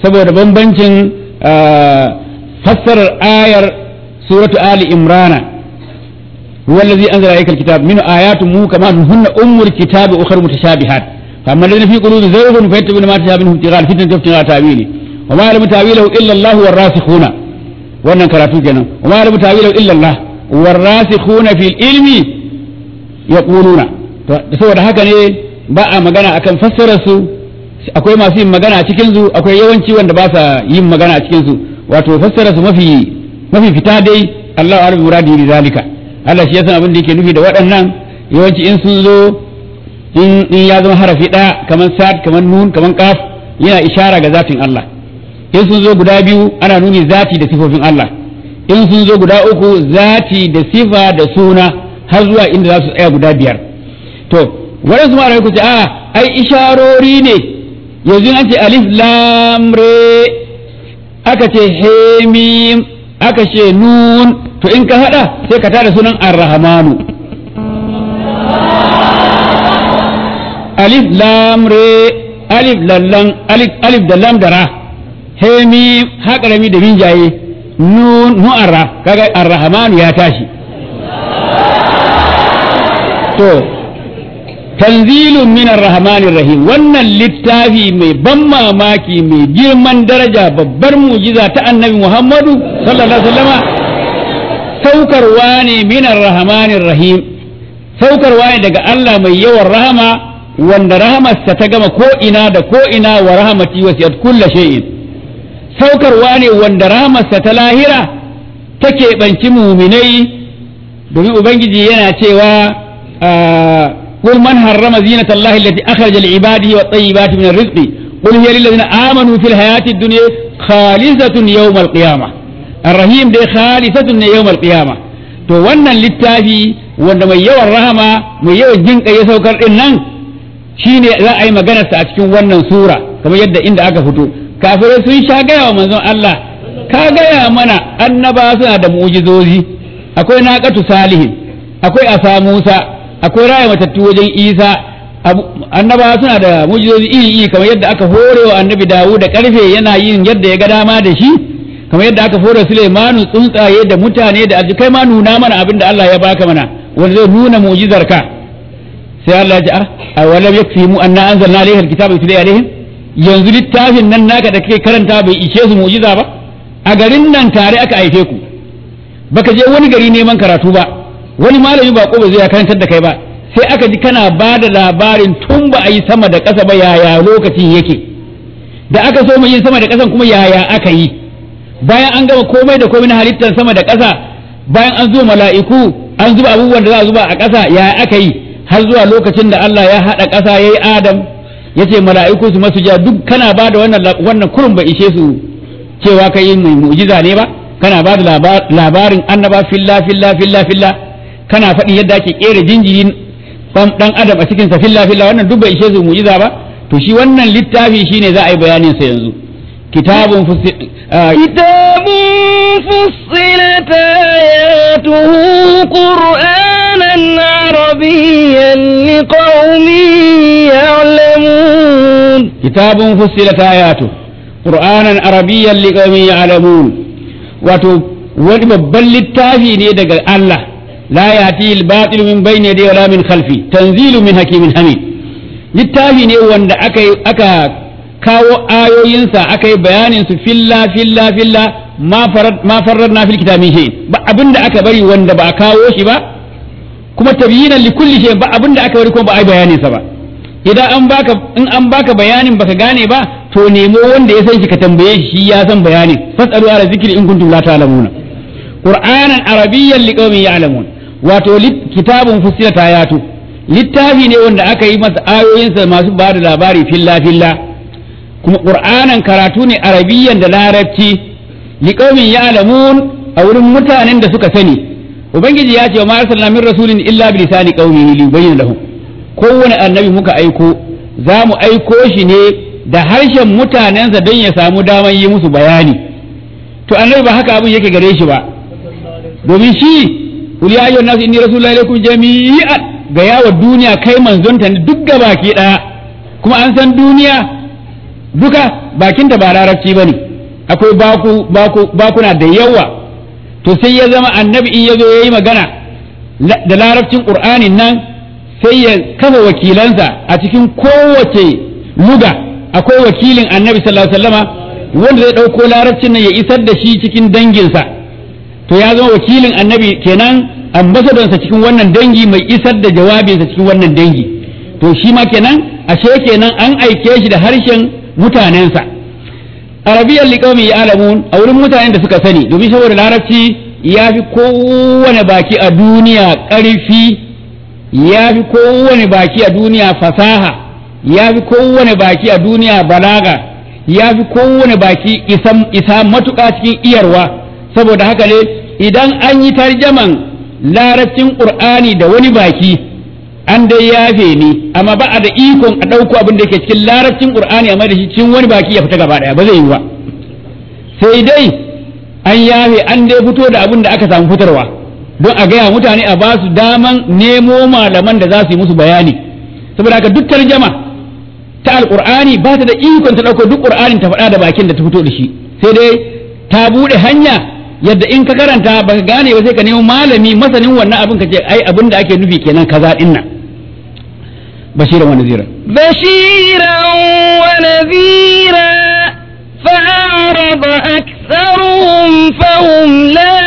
saboda bambancin fassarar ayar suratu ali imrana هو الذي أنزل عليك الكتاب من آيات محكمات هن أم الكتاب أخر متشابهات فأما الذين في قلوب زيغ فيتبعون ما تشابه منه ابتغاء الفتنة وابتغاء تأويله وما يعلم تأويله إلا الله والراسخون wannan karatu kenan wa ma rabu tawilu illa Allah warasikhuna fil ilmi yaquluna to saboda haka ne ba a magana akan fassarar su akwai masu yin magana a cikin su akwai yawanci wanda ba sa yin magana a cikin su wato fassarar su mafi mafi fita dai Allah ya muradi bi zalika Allah shi ya san abin da yake nufi da waɗannan yawanci in sun zo in ya zama harafi ɗaya kamar sad kamar nun kamar kaf yana ishara ga zatin Allah in sun zo guda biyu ana nuni zati da sifofin Allah in sun zo guda uku zati da sifa da suna har zuwa inda za su tsaya guda biyar to waɗansu ma'arai ku ce a ai isharori ne yanzu an ce alif lam re aka ce hemim aka ce nun to in ka hada sai ka tada sunan ar-rahmanu alif lam re alif lallan alif alif da lam da ra hemi haƙarami da binjaye nun mu'arra kaga ar-rahmanu ya tashi to tanzilun min ar-rahmanir rahim wannan littafi mai ban mamaki mai girman daraja babbar mujiza ta annabi Muhammadu sallallahu alaihi wasallama saukarwa ne min ar-rahmanir rahim saukarwa ne daga Allah mai yawan rahama wanda rahamarsa ta gama ko ina da ko ina wa rahamati wasiyat kulli shay'in saukarwa ne wanda rahamarsa ta lahira ta keɓanci muminai domin ubangiji yana cewa قل من حرم زينة الله التي أخرج لعباده والطيبات من الرزق قل هي للذين آمنوا في الحياة الدنيا خالصة يوم القيامة الرحيم دي خالصة يوم القيامة to wannan littafi wanda mai yawan rahama mai yawan jin ya saukar din nan shine za a yi maganarsa a cikin wannan sura kamar yadda inda aka fito kafirai sun sha gaya wa manzon Allah ka gaya mana annaba suna da mu'jizozi akwai naqatu salihin akwai asa Musa akwai raya matattu wajen isa annabawa suna da mujizozi iri iri kamar yadda aka hore wa annabi dawu da karfe yana yin yadda ya ga dama da shi kamar yadda aka hore Sulaimanu tsuntsaye da mutane da aji kai ma nuna mana abin da Allah ya baka mana wanda zai nuna mu'jizar ka sai Allah ya ce a walam yakfi mu anna anzalna alayka alkitaba yutla alaihim yanzu littafin nan naka da kake karanta bai ishe su mu'jiza ba a garin nan tare aka haife ku baka je wani gari neman karatu ba wani malami ba ko ba zai karantar da kai ba sai aka ji kana ba da labarin tun ba a yi sama da ƙasa ba yaya lokacin yake da aka so mu yin sama da ƙasan kuma yaya aka yi bayan an gama komai da komai na halittar sama da ƙasa bayan an zo mala'iku an zuba abubuwan da za a zuba a ƙasa yaya aka yi har zuwa lokacin da Allah ya haɗa ƙasa ya yi Adam ya ce mala'iku su masu ja duk kana ba da wannan wannan kurun ba ishe su cewa kai mai mu'jiza ne ba kana ba da labarin annaba filla filla filla filla kana faɗi yadda ake ƙera jinjirin ɗan adam a cikin sa filla filla wannan duk bai ishe su mu'jiza ba to shi wannan littafi shine za a yi bayanin sa yanzu kitabun كتاب فصلت آياته قرآنا عربيا لقوم يعلمون كتاب فصلت آياته قرآنا عربيا لقوم يعلمون wato wani babban littafi ne daga Allah لا يأتي الباطل من بين يديه ولا من خلفه تنزيل من حكيم حميد littafi ne wanda aka aka kawo ayoyinsa aka yi bayanin su filla filla filla ma farar na fil kitabin shay ba abinda aka bari wanda ba a kawo shi ba kuma tabyinan li kulli shay ba abinda aka bari kuma ba a yi bayanin sa ba idan an baka in an baka bayanin baka gane ba to nemo wanda ya san shi ka tambaye shi ya san bayanin fasalu ala zikri in kuntum la ta'lamuna qur'anan arabiyyan liqaumin ya'lamun wato kitabun fusilat ayatu littafi ne wanda aka yi masa ayoyinsa masu ba da labari filla filla kuma qur'anan karatu ne arabiyyan da larabci liqaumin ya'lamun a wurin mutanen da suka sani ubangiji ya ce wa ma arsalna min rasulin illa bi lisani qaumihi li yubayyana lahum kowane annabi muka aiko za mu aiko shi ne da harshen mutanensa don ya samu daman yi musu bayani to annabi ba haka abin yake gare shi ba domin shi kul ya ayyuhan nasu inni rasulullahi ilaikum jami'an ga yawa duniya kai manzonta ne duk gabaki daya kuma an san duniya duka bakinta ba larabci bane akwai baku baku bakuna da yawa to sai ya zama annabi in ya zo ya yi magana da larabcin qur'anin nan sai ya kafa wakilansa a cikin kowace luga akwai wakilin annabi sallallahu alaihi wasallama wanda zai ɗauko larabcin nan ya isar da shi cikin danginsa to ya zama wakilin annabi kenan ambasadonsa cikin wannan dangi mai isar da jawabinsa cikin wannan dangi to shi ma kenan ashe kenan an aike shi da harshen mutanensa arabiyan liqaumi ya'lamun a wurin mutanen da suka sani domin saboda larabci ya fi kowane baki a duniya ƙarfi ya fi kowane baki a duniya fasaha ya fi kowane baki a duniya balaga ya fi kowane baki isa matuƙa cikin iyarwa saboda haka ne idan an yi tarjaman larabcin ƙur'ani da wani baki an dai yafe ni amma ba a da ikon a ɗauko abin da ke cikin larabcin ƙur'ani amma da shi cikin wani baki ya fita gaba ɗaya ba zai yi ba sai dai an yafe an dai fito da abin da aka samu fitarwa don a gaya mutane a ba su daman nemo malaman da za su yi musu bayani saboda haka duk tarjama ta alƙur'ani ba ta da ikon ta ɗauko duk ƙur'anin ta faɗa da bakin da ta fito da shi sai dai ta buɗe hanya yadda in ka karanta baka gane ba sai ka nemo malami masanin wannan abin ka ce ai abin da ake nufi kenan kaza din nan bashiran wa nazira بشيرا ونذيرا فأعرض أكثرهم فهم لا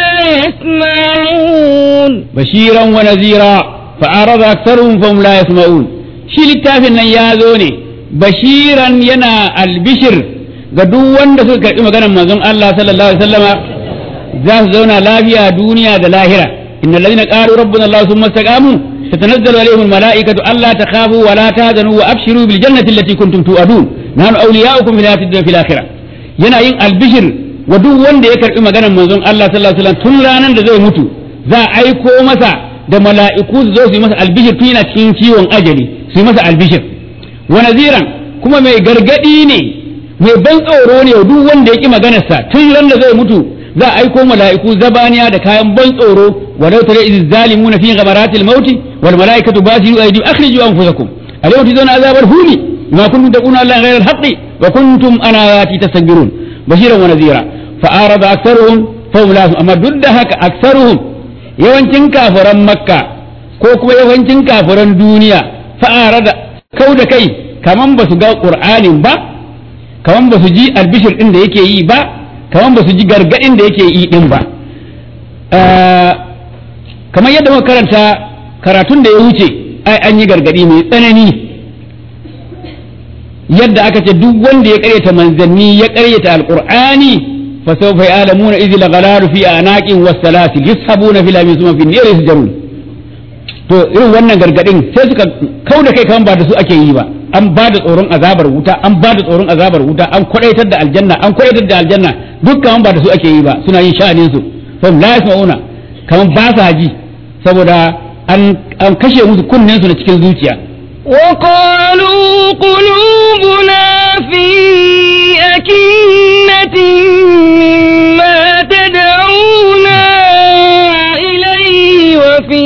يسمعون bashiran wa nazira fa arada aktharuhum fahum la yasma'un shi littafin nan ya zo ne bashiran yana albishir ga duk wanda suka karbi maganar manzon Allah sallallahu alaihi wasallama za su zauna lafiya duniya da lahira innal ladina qalu rabbuna Allah thumma istaqamu tatanazzalu alaihim almalaikatu alla takhafu wa la tahzanu wa abshiru bil jannati allati kuntum tu'adun nahnu awliya'ukum fil hayatid dunya fil akhirah yana yin albishir wa duk wanda ya karbi maganar manzon Allah sallallahu alaihi wasallam tun ranar da zai mutu za a aiko masa da mala'iku su zo su yi masa albishir tun yana cikin ciwon ajali su yi masa albishir wa naziran kuma mai gargadi ne mai ban tsoro ne duk wanda ya ki maganarsa tun ran da zai mutu za a aiko mala'iku zabaniya da kayan ban tsoro walau tare iz zalimuna fi ghamaratil maut wal malaikatu basiru aydihim akhriju anfusakum alayhi tuzuna azabal huni ma kuntum taquna Allah ghayra al-haqqi wa kuntum an ayati tastakbirun bashiran wa nadhira fa arada aktharuhum fa hum la amma duk da haka aktharuhum yawancin kafiran makka ko kuma yawancin kafiran duniya fa arada kau da kai kaman ba su ga qur'anin ba kaman ba su ji albishir din da yake yi ba kaman ba su ji gargadin da yake yi din ba kamar yadda muka karanta karatun da ya wuce ai an yi gargadi mai tsanani yadda aka ce duk wanda ya karyata manzanni ya karyata alqur'ani fa sawfa ya'lamuna idh laghalalu fi anaqin was-salasil yushabuna fil amin summa fi an-nar yasjarun to irin wannan gargadin sai suka kauda kai kaman ba da su ake yi ba an ba da tsoron azabar wuta an ba da tsoron azabar wuta an kwadaitar da aljanna an kwadaitar da aljanna duk kaman ba da su ake yi ba suna yin sha'anin su fa la yasma'una kaman ba sa ji saboda an an kashe musu kunnen su na cikin zuciya وقالوا قلوبنا في أكنة مما تدعونا إليه وفي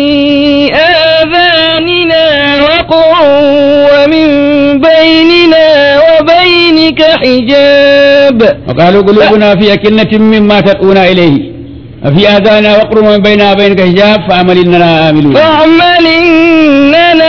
آذاننا وقع ومن بيننا وبينك حجاب وقالوا قلوبنا في أكنة مما تدعونا إليه وفي آذاننا وقر ومن بيننا وبينك حجاب فأمل إننا آملون فاعمل إننا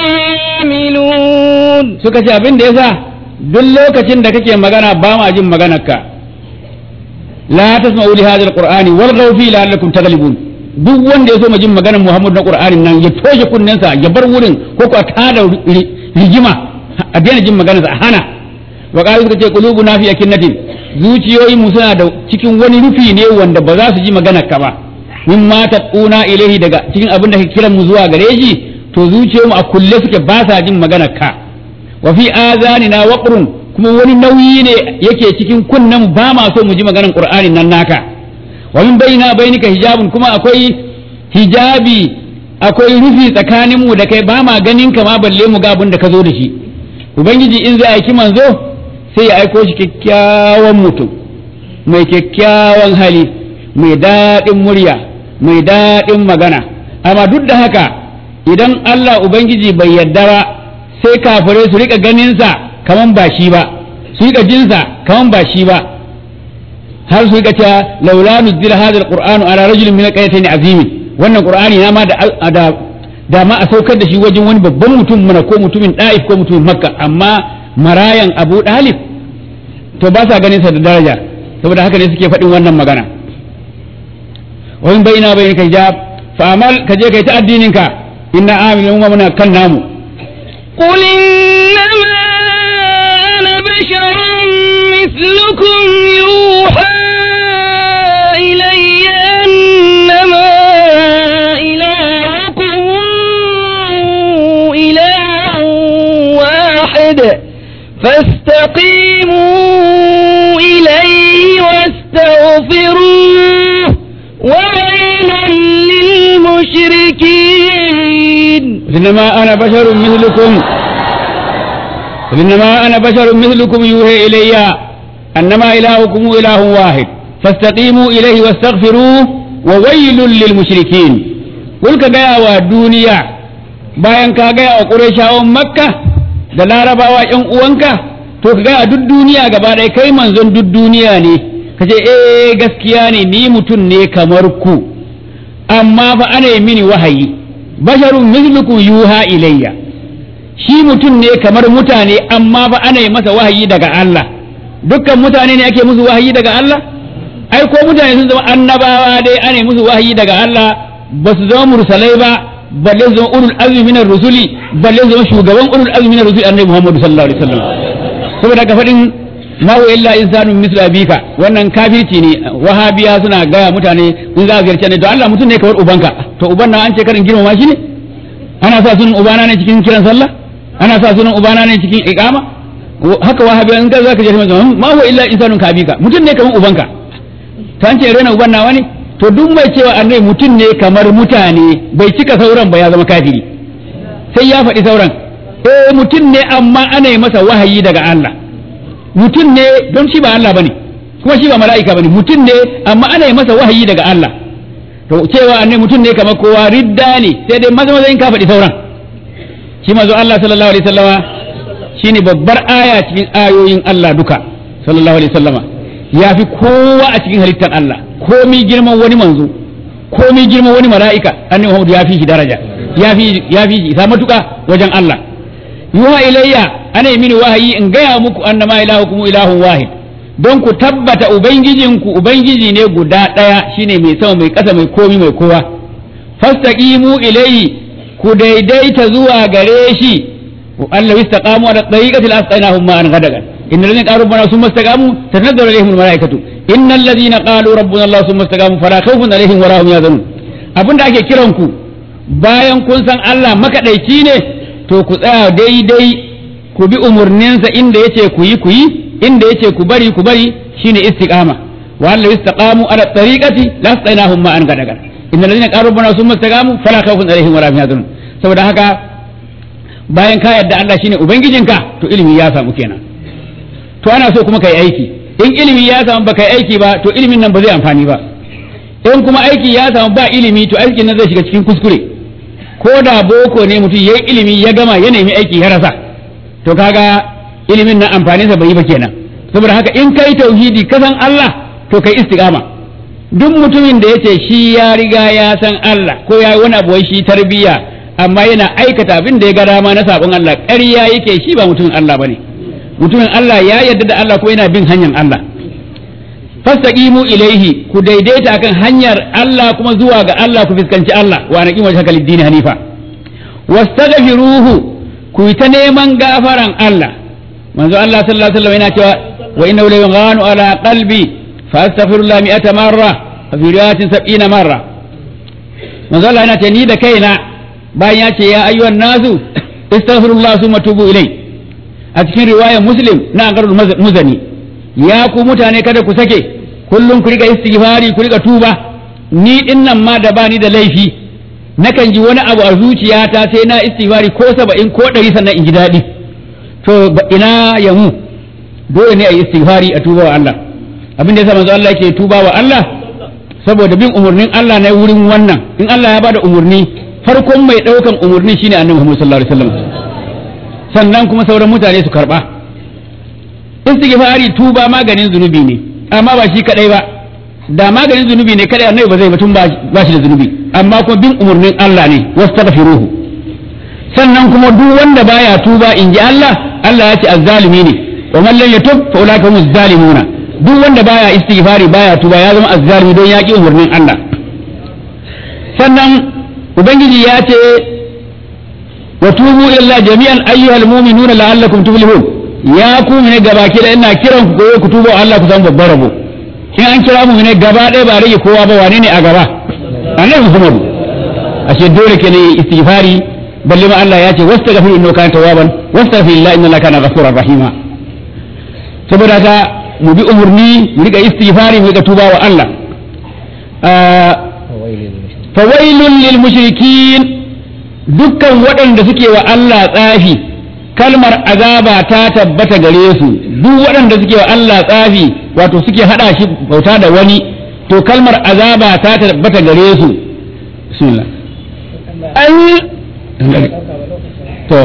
عاملون suka ce abin da yasa duk lokacin da kake magana ba ma jin maganarka la tasma'u li hadha alqur'ani walghaw fi la'allakum taghlibun duk wanda ya so jin maganar Muhammad na Qur'anin nan ya toshe kunnensa ya bar wurin ko ko a tada ri- rigima a daina jin maganarsa a hana wa qalu suka ce qulubuna fi akinnatin zuciyoyin mu suna da cikin wani rufi ne wanda ba za su ji maganarka ba min ma taquna ilaihi daga cikin abin da kake kiran mu zuwa gare shi to zuciyoyinmu a kulle suke ba sa jin maganarka wa fi azanina waqrun kuma wani nauyi ne yake cikin kunnen ba ma so mu ji maganar qur'anin nan naka wa min baina bainika hijabun kuma akwai hijabi akwai rufi tsakanin mu da kai ba ma ganin ka ma balle mu ga abin da ka zo da shi ubangiji in zai aiki manzo sai ya aiko shi kyakkyawan mutum mai kyakkyawan hali mai daɗin murya mai daɗin magana amma duk da haka idan Allah ubangiji bai yarda ba sai kafirai su rika ganinsa kaman ba shi ba su yi jinsa kaman ba shi ba har su yi cewa laula nuzila hadha alqur'anu ala rajulin min alqaryatayn azimi wannan qur'ani na ma da da da ma a saukar da shi wajen wani babban mutum mana ko mutumin da'if ko mutumin makka amma marayan abu dalib to ba sa ganin sa da daraja saboda haka ne suke faɗin wannan magana wa in baina bainaka hijab fa amal ka je kai ta addinin ka inna amilun wa muna kan namu قل إنما أنا بشر مثلكم يوحى إلي أنما إلهكم إله واحد فاستقيموا إليه واستغفروه وويل للمشركين إنما أنا بشر مثلكم إنما أنا بشر مثلكم يوحي إلي أنما إلهكم إله واحد فاستقيموا إليه واستغفروه وويل للمشركين قل كجاء والدنيا bayan ka gaya wa ƙurashawan makka da larabawa ƴan uwanka to ka gaya duk duniya gaba ɗaya kai manzon duk duniya ne ka ce eh gaskiya ne ni mutum ne kamar ku amma fa ana yi mini wahayi basharun mislukum yuha ilayya shi mutum ne kamar mutane amma fa ana yi masa wahayi daga Allah dukkan mutane ne ake musu wahayi daga Allah ai ko mutane sun zama annabawa dai ana yi musu wahayi daga Allah ba su zama mursalai ba balle su zama ulul azmi minar rusuli balle su zama shugaban ulul azmi minar rusuli annabi Muhammad sallallahu alaihi wasallam saboda ka faɗin ma huwa illa insanun mislu abika wannan kafirci ne wahabiya suna gaya mutane in za a ziyarci ne to Allah mutum ne kamar ubanka to uban na an ce karin girmama shi ne ana sa sunan ubana ne cikin kiran sallah ana sa sunan ubana ne cikin iqama haka wahabiya in ka zaka je ma huwa illa insanun kabika mutum ne kamar ubanka to an ce rena uban nawa ne to duk mai cewa annabi mutum ne kamar mutane bai cika sauran ba ya zama kafiri sai ya faɗi sauran eh mutum ne amma ana yi masa wahayi daga Allah mutum ne don shi ba Allah bane kuma shi ba mala'ika bane mutum ne amma ana yi masa wahayi daga Allah to cewa annabi mutum ne kamar kowa ridda ne sai dai maza maza in ka faɗi sauran shi mazo Allah sallallahu alaihi wasallama shine babbar aya cikin ayoyin Allah duka sallallahu alaihi wasallama ya fi kowa a cikin halittar Allah komi girman wani manzo komi girman wani mala'ika annabi Muhammad ya fi shi daraja ya fi ya fi shi isa matuka wajen Allah yuha ilayya ana yi mini wahayi in gaya muku annama ilahukum ilahun wahid don ku tabbata ubangijinku ubangiji ne guda ɗaya shine mai sama mai ƙasa mai komi mai kowa fastaqimu ilayhi ku daidaita zuwa gare shi Allah istaqamu ala tariqati al-asqainahum ma'an ghadagan إن الذين قالوا ربنا ثم استقاموا تتنزل عليهم الملائكة إن الذين قالوا ربنا الله ثم استقاموا فلا خوف عليهم ولا هم يحزنون abin da ake kiran ku bayan kun san Allah makaɗaici ne to ku tsaya daidai ku bi umarninsa inda yace ku yi ku yi inda yace ku bari ku bari shine istiqama wa alla istaqamu ala tariqati la astainahum ma an gadagar inna alladhina qalu rabbana thumma istaqamu fala khawfun alaihim wala hum yahzanun saboda haka bayan ka yarda Allah shine ubangijinka to ilimi ya samu kenan to ana so kuma kai aiki in ilimi ya samu ba kai aiki ba to ilimin nan ba zai amfani ba in kuma aiki ya samu ba ilimi to aikin nan zai shiga cikin kuskure ko da boko ne mutum yayi ilimi ya gama ya nemi aiki ya rasa to kaga ilimin nan amfanin sa bai yi ba kenan saboda haka in kai tauhidi ka san Allah to kai istiqama duk mutumin da yace shi ya riga ya san Allah ko ya yi wani abu shi tarbiyya amma yana aikata abin da ya ga dama na sabon Allah ƙarya yake shi ba mutumin Allah bane mutumin Allah ya yarda da Allah ko yana bin hanyar Allah fastaqimu ilaihi ku daidaita akan hanyar Allah kuma zuwa ga Allah ku fuskanci Allah wa naqim wajhaka lid-din hanifa wastaghfiruhu ku yi ta neman gafaran Allah manzo Allah sallallahu alaihi wasallam yana cewa wa innahu la yughanu ala qalbi fa astaghfirullah mi'ata marra fa fi riwayatin sab'ina marra manzo Allah yana ce ni da kaina bayan ya ce ya ayyuhan nasu istaghfirullah summa tubu ilayhi a cikin riwayar muslim na angarul muzani ya ku mutane kada ku sake kullum ku riga istighfari ku riga tuba ni din nan ma da bani da laifi nakan ji wani abu a zuciyata sai na istighfari ko saba'in ko ɗari sannan in ji daɗi to ina ya mu dole ne a yi istighfari a tuba wa Allah abin da yasa manzo Allah yake tuba wa Allah saboda bin umurnin Allah na wurin wannan in Allah ya bada umurni farkon mai ɗaukan umurni shine annabi Muhammad sallallahu alaihi wasallam sannan kuma sauran mutane su karba istighfari tuba maganin zunubi ne amma ba shi kadai ba da maganin zunubi ne kadai annabi ba zai batun ba shi da zunubi amma kuma bin umarnin Allah ne wastaghfiruhu sannan kuma duk wanda baya tuba in ji Allah Allah ya ce azzalimi ne wa man lam yatub fa ulaika humuz zalimuna duk wanda baya istighfari baya tuba ya zama azzalimi don ya ki umarnin Allah sannan ubangiji ya ce wa tubu illa jami'an ayyuhal mu'minuna la'allakum tuflihun ya ku ne gabaki da ina kiran ku ku tuba Allah ku san babbar rabo in an kira mu ne gaba ɗaya ba rage kowa ba wane ne a gaba annabi Muhammad ashe dole ke ne istighfari balle ma Allah ya ce wastaghfir innahu kana tawwaban wastaghfir illa inna kana ghafurur rahima saboda ka mu bi umurni mu riga istighfari mu riga tuba wa Allah fawailun lil mushrikin dukkan waɗanda suke wa Allah tsafi kalmar azaba ta tabbata gare su duk waɗanda suke wa Allah tsafi wato suke hada shi bauta da wani to kalmar azaba ta tabbata gare su bismillah to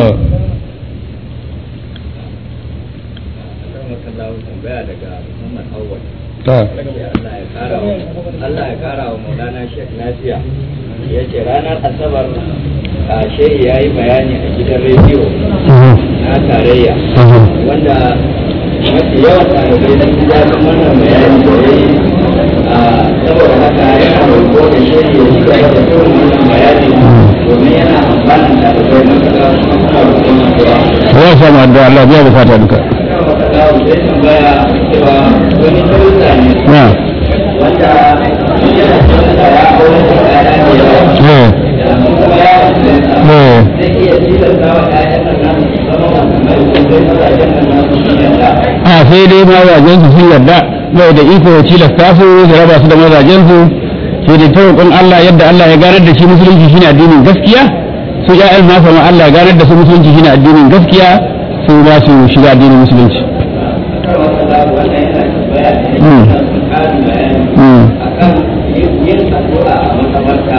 Allah ya kara wa Maulana Sheikh Nasiya ya ce ranar Asabar a shehi ya yi bayani a gidan rediyo na tarayya wanda mafi yawan ɗalibai sun ji daɗin wannan bayani da ya yi saboda haka yana roƙo da shehi ya shiga da irin wannan bayani domin yana amfanin ɗalibai matuƙa kuma kuma roƙon addu'a. ya samu addu'a Allah biya bukata duka Ina maka dawo zai tambaya cewa wani darussa ne na wanda yana da ya aure da ya da yawa. eh kuma ya eh zai iya tilasta wa ƴaƴan nan nasu su zama musulmai ko dai mazajen nan nasu su yarda a sai dai mazajen su sun yarda bai da iko ya tilasta su su raba su da mazajen su sai dai ta roƙon Allah yadda Allah ya ganar da shi musulunci shine addinin gaskiya su ƴaƴan nasa ma Allah ya ganar da su musulunci shine addinin gaskiya su ba su shiga addinin musulunci wannan yana tambaya ne Mm. yana son ƙarin bayani Mm. akan yin yin addu'a a makabarta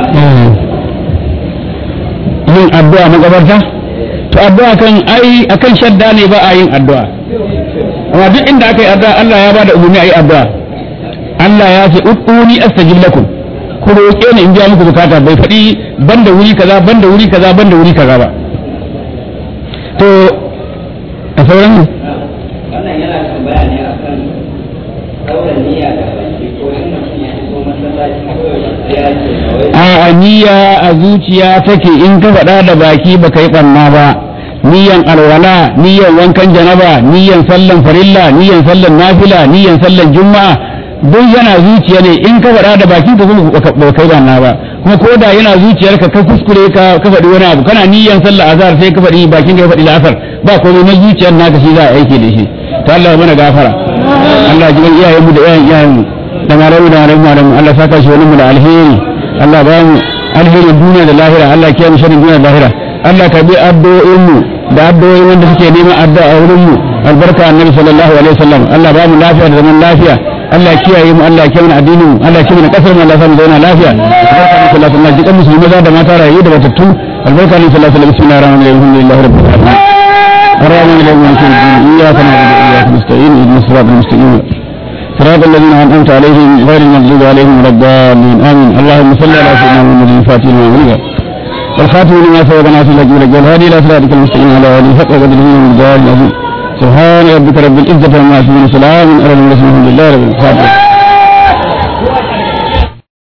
yin addu'a makabarta to addu'a kan ai akan shadda ne ba a yin addu'a amma duk inda aka yi addu'a Allah ya bada umarni a yi addu'a Allah ya ce ud'uni astajib lakum ku roƙe ni in biya muku bukata bai faɗi banda wuri kaza banda wuri kaza banda wuri kaza ba to a sauran ne wannan yana tambaya ne akan ɗaura niyya da baki ko in mutum ya shigo masallaci ko ya ce kawai a niyya a zuciya take in ka faɗa da baki ba ka yi ɓanna ba niyyan alwala niyyan wankan janaba niyyan sallan farilla niyyan sallan nafila niyyan sallan juma'a duk yana zuciya ne in ka faɗa da baki ka kuma ba ka yi ɓanna ba kuma ko da yana zuciyarka ka kuskure ka ka faɗi wani abu kana niyyan sallar azhar sai ka faɗi bakin ka ya faɗi la'asar ba komai na zuciyar naka shi za a aiki da shi to Allah ya mana gafara Allah ji iyayenmu da iyayen iyayenmu da malamu da malamu malamu Allah saka shi wani mu da alheri Allah ba mu alherin duniya da lahira Allah kiyaye mu sharrin duniya da lahira Allah ka bi addu'o'in mu da addu'o'in wanda suke neman addu'a a wurin mu albarka annabi sallallahu alaihi wasallam Allah ba mu lafiya da zaman lafiya Allah ya kiyaye mu Allah ya kiyaye mu addinin mu Allah ya kiyaye mu kasar mu Allah ya sa mu zauna lafiya albarka annabi sallallahu alaihi wasallam jikan musulmi maza da mata rayu da batattu albarka annabi sallallahu alaihi wasallam bismillahir rahmanir rahim alhamdulillahi rabbil alamin الرحمن الرحيم مالك يوم الدين اياك نعبد واياك نستعين اهدنا الصراط المستقيم صراط الذين انعمت عليهم غير المغضوب عليهم ولا الضالين امين اللهم صل على سيدنا محمد الفاتح لما أغلق والخاتم لما سبق ناصر لك ولك والهادي الى صراطك المستقيم على اله حق قدره من الجلال العظيم سبحان ربك رب العزه عما يصفون وسلام على المرسلين الحمد لله رب العالمين